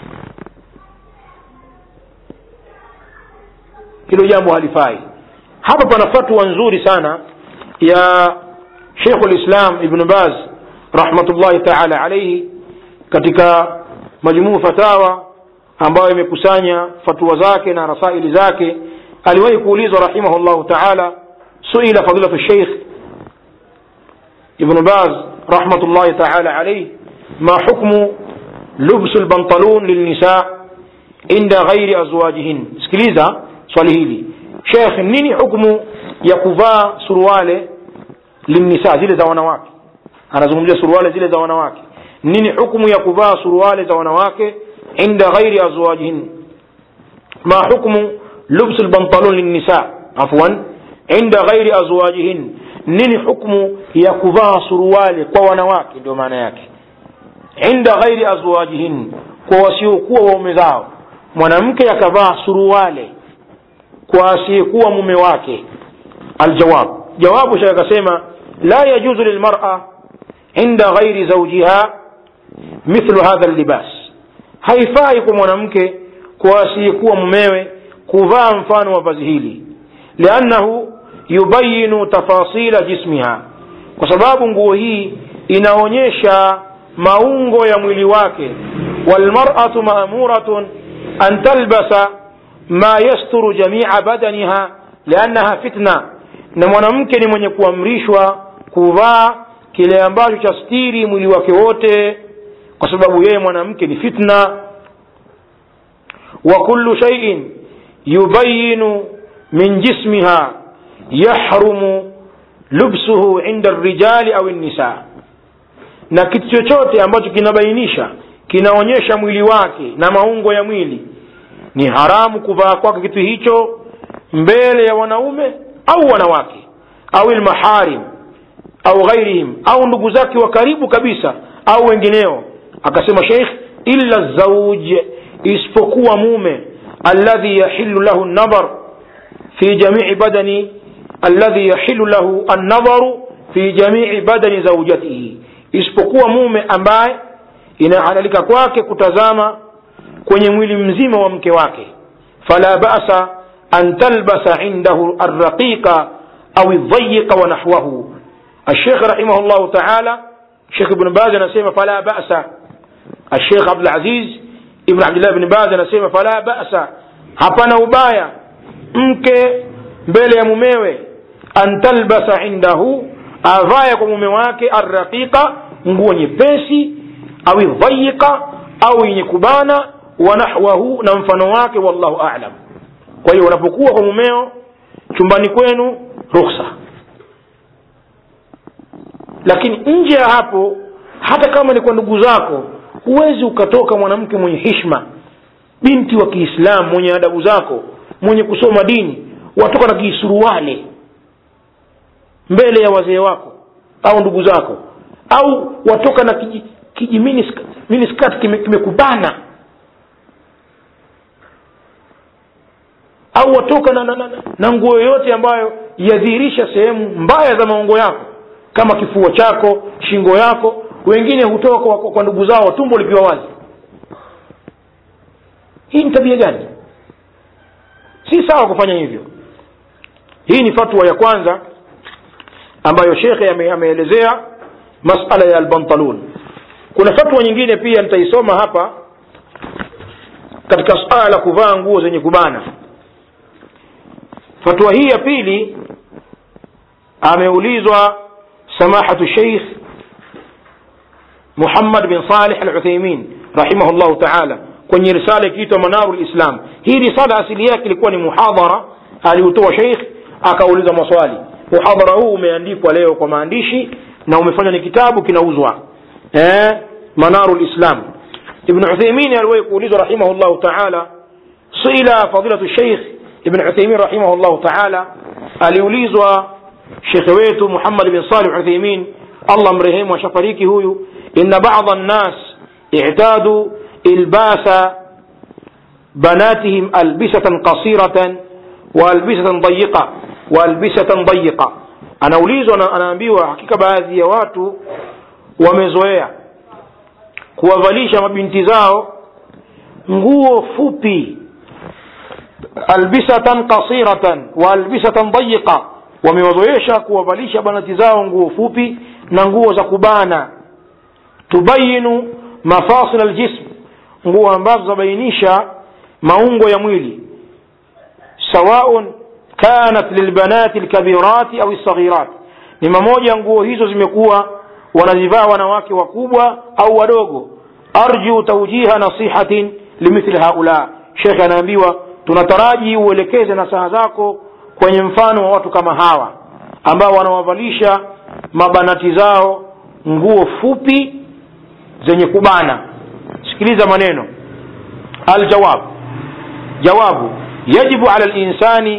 hilo jambo halifai hapa pana fatwa nzuri sana ya shekhu lislam ibnu baz rahmatullahi taala alaihi katika majmuu fatawa ambayo imekusanya fatua zake na rasaili zake aliwahi kuulizwa rahimahullahu taala suila fadilatu sheikh ibnu baz rahmatullahi taala alaihi ma hukmu lubsu lbantalun lilnisa inda ghairi azwajihin sikiliza swali hili shekh nini hukmu ya kuvaa suruale linnisa zile za wanawake anazungumzia suruale zile za wanawake nini hukmu ya kuvaa suruale za wanawake inda ghairi azwajihin ma hukmu lubsu lbantalun linnisa afwan inda ghairi azwajihin nini hukmu ya kuvaa suruale kwa wanawake ndio maana yake inda ghairi azwajihin kwa wasiokuwa waume zao mwanamke akavaa suruale kwa asiyekuwa mume wake aljawab jawabu shekh akasema la yajuzu lilmara inda ghairi zaujiha mithlu hadha llibas haifai kwa mwanamke kwa asiyekuwa mumewe kuvaa mfano wa vazi hili liannahu yubayinu tafasila jismiha kwa sababu nguo hii inaonyesha maungo ya mwili wake walmaratu maamuratun an talbasa ma yasturu jamia badaniha liannaha fitna na mwanamke ni mwenye kuamrishwa kuvaa kile ambacho cha stiri mwili wake wote kwa sababu yeye mwanamke ni fitna wa kullu shaiin yubayinu min jismiha yahrumu lubsuhu inda rijali au nisa na kitu chochote ambacho kinabainisha kinaonyesha mwili wake na maungo ya mwili ni haramu kuvaa kwake kitu hicho mbele ya wanaume au wanawake au lmaharim au ghairihim au ndugu zake wa karibu kabisa au wengineo akasema sheikh illa zauj isipokuwa mume alladhi yahilu lahu nadhar fi jamii badani alladhi yahilu lahu annadharu fi jamii badani zaujatihi isipokuwa mume ambaye inahalalika kwake kutazama kwenye mwili mzima wa mke wake fala basa an talbasa indahu arraqiqa au dhayiqa wa nahwahu الشيخ رحمه الله تعالى شيخ ابن باز نسيم فلا بأس الشيخ عبد العزيز ابن عبد الله بن باز نسيم فلا بأس hapana ubaya mke mbele ya mumewe an talbasa indahu avaye kwa mume wake arraqiqa nguo nyepesi au dhayiqa au yenye kubana wa nahwahu na mfano wake wallahu alam kwa hiyo unapokuwa kwa mumeo chumbani kwenu rukhsa lakini nje ya hapo hata kama ni kwa ndugu zako huwezi ukatoka mwanamke mwenye hishma binti wa kiislamu mwenye adabu zako mwenye kusoma dini watoka na kiisuruale mbele ya wazee wako au ndugu zako au watoka na kiji, kiji miniskirt kimekubana kime au watoka na, na, na, na nguo yoyote ambayo yadhihirisha sehemu mbaya za maungo yako kama kifua chako shingo yako wengine hutoka kwa, kwa ndugu zao tumbo likiwa wazi hii ni tabia gani si sawa kufanya hivyo hii ni fatwa ya kwanza ambayo shekhe ame, ameelezea masala ya albantalun kuna fatwa nyingine pia nitaisoma hapa katika suala la kuvaa nguo zenye kubana fatwa hii ya pili ameulizwa samahatu sheikh muhammad bin salih al uthaimin rahimahullahu taala kwenye risala ikiitwa manaru lislam hii risala asili yake ilikuwa ni muhadhara aliutoa sheikh akauliza maswali muhadhara huu umeandikwa leo kwa maandishi na umefanywa ni kitabu kinauzwa eh, manaru lislam ibn uthaimin aliwahi kuulizwa rahimahullahu taala suila fadilatu sheikh ibn uthaimin rahimahullahu taala aliulizwa shekhe wetu muhammad bin salih uthaimin allah mrehemu ashafariki huyu inna bada nnas i'tadu ilbasa banatihim albisatan qasiratan wa albisatan dayiqa wa albisatan dayiqa anaulizwa na anaambiwa hakika baadhi ya watu wamezoea kuwavalisha mabinti zao nguo fupi albisatan qasiratan wa albisatan dayiqa wamewazoesha kuwavalisha banati zao nguo fupi na nguo za kubana tubayinu mafasil aljism nguo ambazo zabainisha maungo ya mwili sawaun kanat lilbanati lkabirati au lsaghirat ni mamoja nguo hizo zimekuwa wanazivaa wanawake wakubwa au wadogo arju taujiha nasihatin limithli haula shekhe anaambiwa tunataraji uelekeze nasaha zako kwenye mfano wa watu kama hawa ambao wanawavalisha mabanati zao nguo fupi zenye kubana sikiliza maneno aljawab jawabu yajibu ala linsani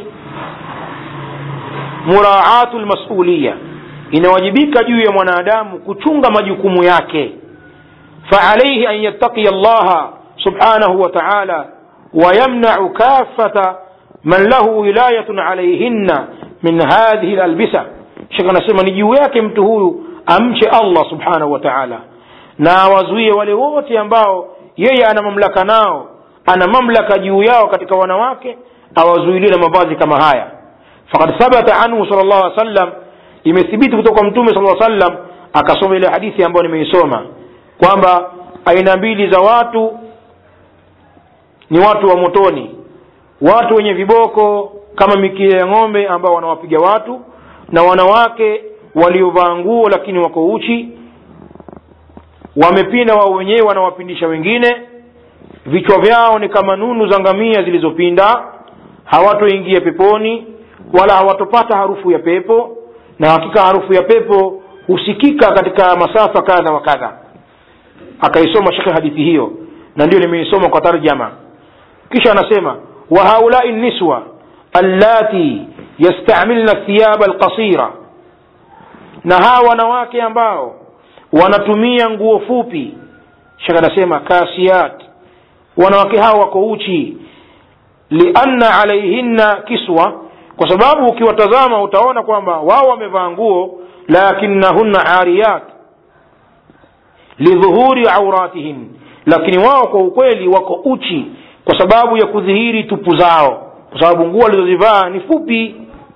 muraatu lmasuliya inawajibika juu ya mwanadamu kuchunga majukumu yake فعليه أن يتقي الله سبحانه وتعالى ويمنع كافة من له ولاية عليهن من هذه الألبسة shekh anasema ni juu yake mtu huyu amche allah subhanahu wa taala na awazuie wale wote ambao yeye ana mamlaka nao ana mamlaka juu yao katika wanawake awazuilie na mavazi kama haya fakad thabata anhu sal llahu alih sallam imethibiti kutoka kwa mtume sal sallam akasoma ile hadithi ambayo nimeisoma kwamba aina mbili za watu ni watu wa motoni watu wenye viboko kama mikia ya ng'ombe ambao wanawapiga watu na wanawake waliovaa nguo lakini wako uchi wamepinda wao wenyewe wanawapindisha wengine vichwa vyao ni kama nunu za ngamia zilizopinda hawatoingia peponi wala hawatopata harufu ya pepo na hakika harufu ya pepo husikika katika masafa kadha wa kadha akaisoma shekhe hadithi hiyo na ndio nimeisoma kwa tarjama kisha anasema wa haulai niswa allati yastamilna thiyaba alqasira na hawa wanawake ambao wanatumia nguo fupi shekhe anasema kasiyat wanawake hao wako uchi lianna alaihinna kiswa kwa sababu ukiwatazama utaona kwamba wao wamevaa nguo lakinnahunna ariyat lidhuhuri auratihin lakini wao kwa ukweli wako uchi kwa sababu ya kudhihiri tupu zao kwa sababu nguo walizozivaa ni fupi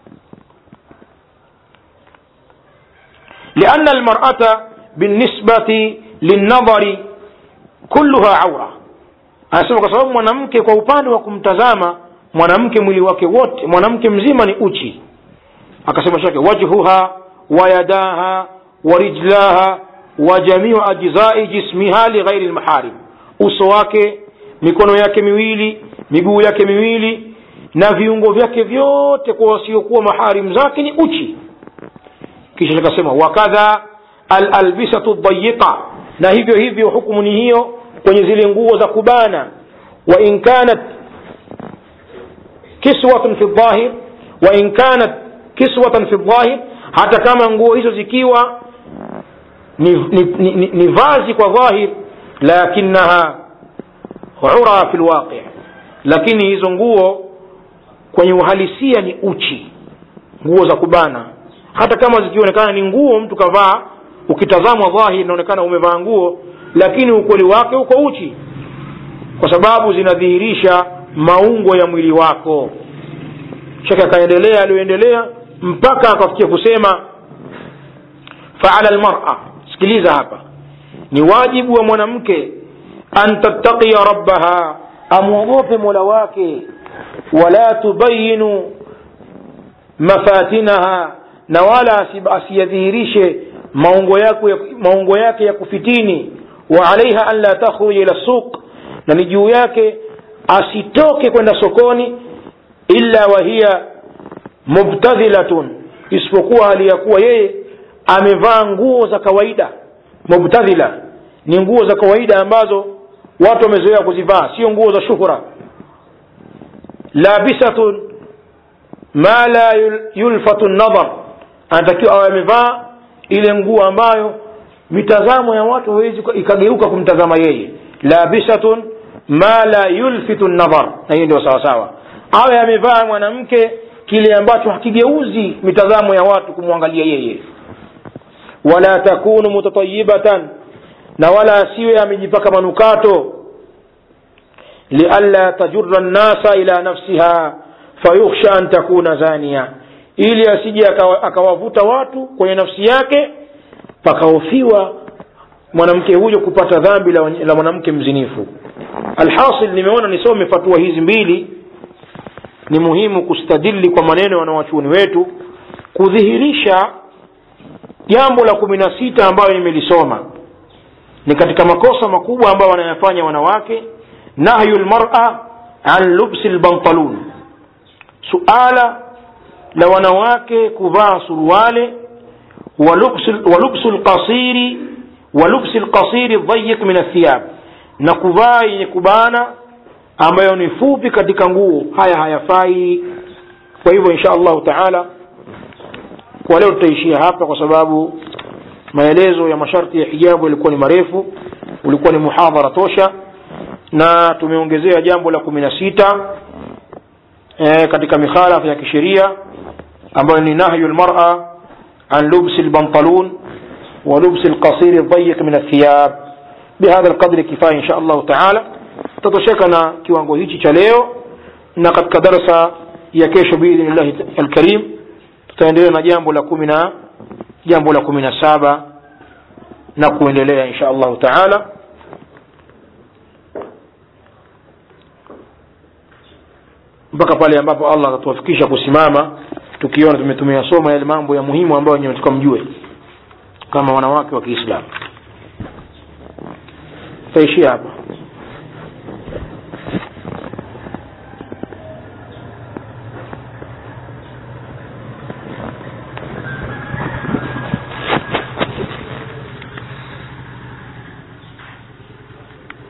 lianna almarata binisbati linnadhari kulluha aura anasema kwa sababu mwanamke kwa upande wa kumtazama mwanamke mwili wake wote mwanamke mzima ni uchi akasema shake wajhuha wayadaha warijlaha wa jamiu ajzai jismiha lighairi lmaharim uso wake mikono yake miwili miguu yake miwili na viungo vyake vyote kwa wasiokuwa maharim zake ni uchi kisha akasema wakadha alalbisatu dayiqa na hivyo hivyo hukumu ni hiyo kwenye zile nguo za kubana wa in kanat kiswatun fi dhahir wa in kanat kiswatan fi dhahir hata kama nguo hizo zikiwa ni, ni, ni, ni, ni vazi kwa dhahir lakinaha ura fi lwaqi lakini hizo nguo kwenye uhalisia ni uchi nguo za kubana hata kama zikionekana ni nguo mtu kavaa ukitazamwa dhahir inaonekana umevaa nguo lakini ukweli wake uko uchi kwa sababu zinadhihirisha maungo ya mwili wako shaka akaendelea aliyoendelea mpaka akafikia kusema faala lmara sikiliza hapa ni wajibu wa mwanamke an tattaqiya rabbaha amwogope mola wake wala tubayinu mafatinaha na wala asiyadhihirishe maungo yake, maungo yake ya kufitini wa alaiha an la takhruja ila suq na ni juu yake asitoke kwenda sokoni illa wahiya mubtadhilatun isipokuwa hali ya kuwa yeye amevaa nguo za kawaida mubtadhila ni nguo za kawaida ambazo watu wamezoea kuzivaa sio nguo za shuhura labisatun ma la yulfatu nadhar anatakiwa awe amevaa ile nguo ambayo mitazamo ya watu hawezi ikageuka kumtazama yeye labisatun ma la yulfitu nadhar na hiyo ndio sawasawa awe amevaa mwanamke kile ambacho hakigeuzi mitazamo ya watu kumwangalia yeye wala takunu mutatayibatan na wala asiwe amejipaka manukato lialla tajura nnasa ila nafsiha fayukhsha an takuna zania ili asije akawa- akawavuta watu kwenye nafsi yake pakahofiwa mwanamke huyo kupata dhambi la, la mwanamke mzinifu alhasil nimeona nisome fatua hizi mbili ni muhimu kustadili kwa maneno ya wanawachuoni wetu kudhihirisha jambo la kumi na sita ambayo nimelisoma ni katika makosa makubwa ambayo wanayafanya wanawake nahyu lmara an lubsi lbantalun suala la wanawake kuvaa suruale wa lubsu- wa lubsu lqasiri wa lubsi lqasiri dhayiq min athiyab na kuvaa yenye kubana ambayo ni fupi katika nguo haya hayafai kwa hivyo insha allahu taala kwa leo tutaishia hapa kwa sababu maelezo ya masharti ya hijabu yalikuwa ni marefu ulikuwa ni muhadhara tosha na tumeongezea jambo la kumi na sita e, katika mikhalafa ya kisheria ambayo ni nahyu lmara an lubsi lbantalun wa lubsi lqasiri dhayiq min athiyab bihadha lqadri kifaya insha allahu taala tatosheka na kiwango hichi cha leo na katika darsa ya kesho biidhnillahi alkarim tutaendelea na jambo la kumi na jambo la kumi na saba na kuendelea insha allahu taala mpaka pale ambapo allah atatuwafikisha kusimama tukiona tume- tumeyasoma yale mambo ya muhimu ambayo wenyewe tukamjue kama wanawake wa kiislamu taishia hapa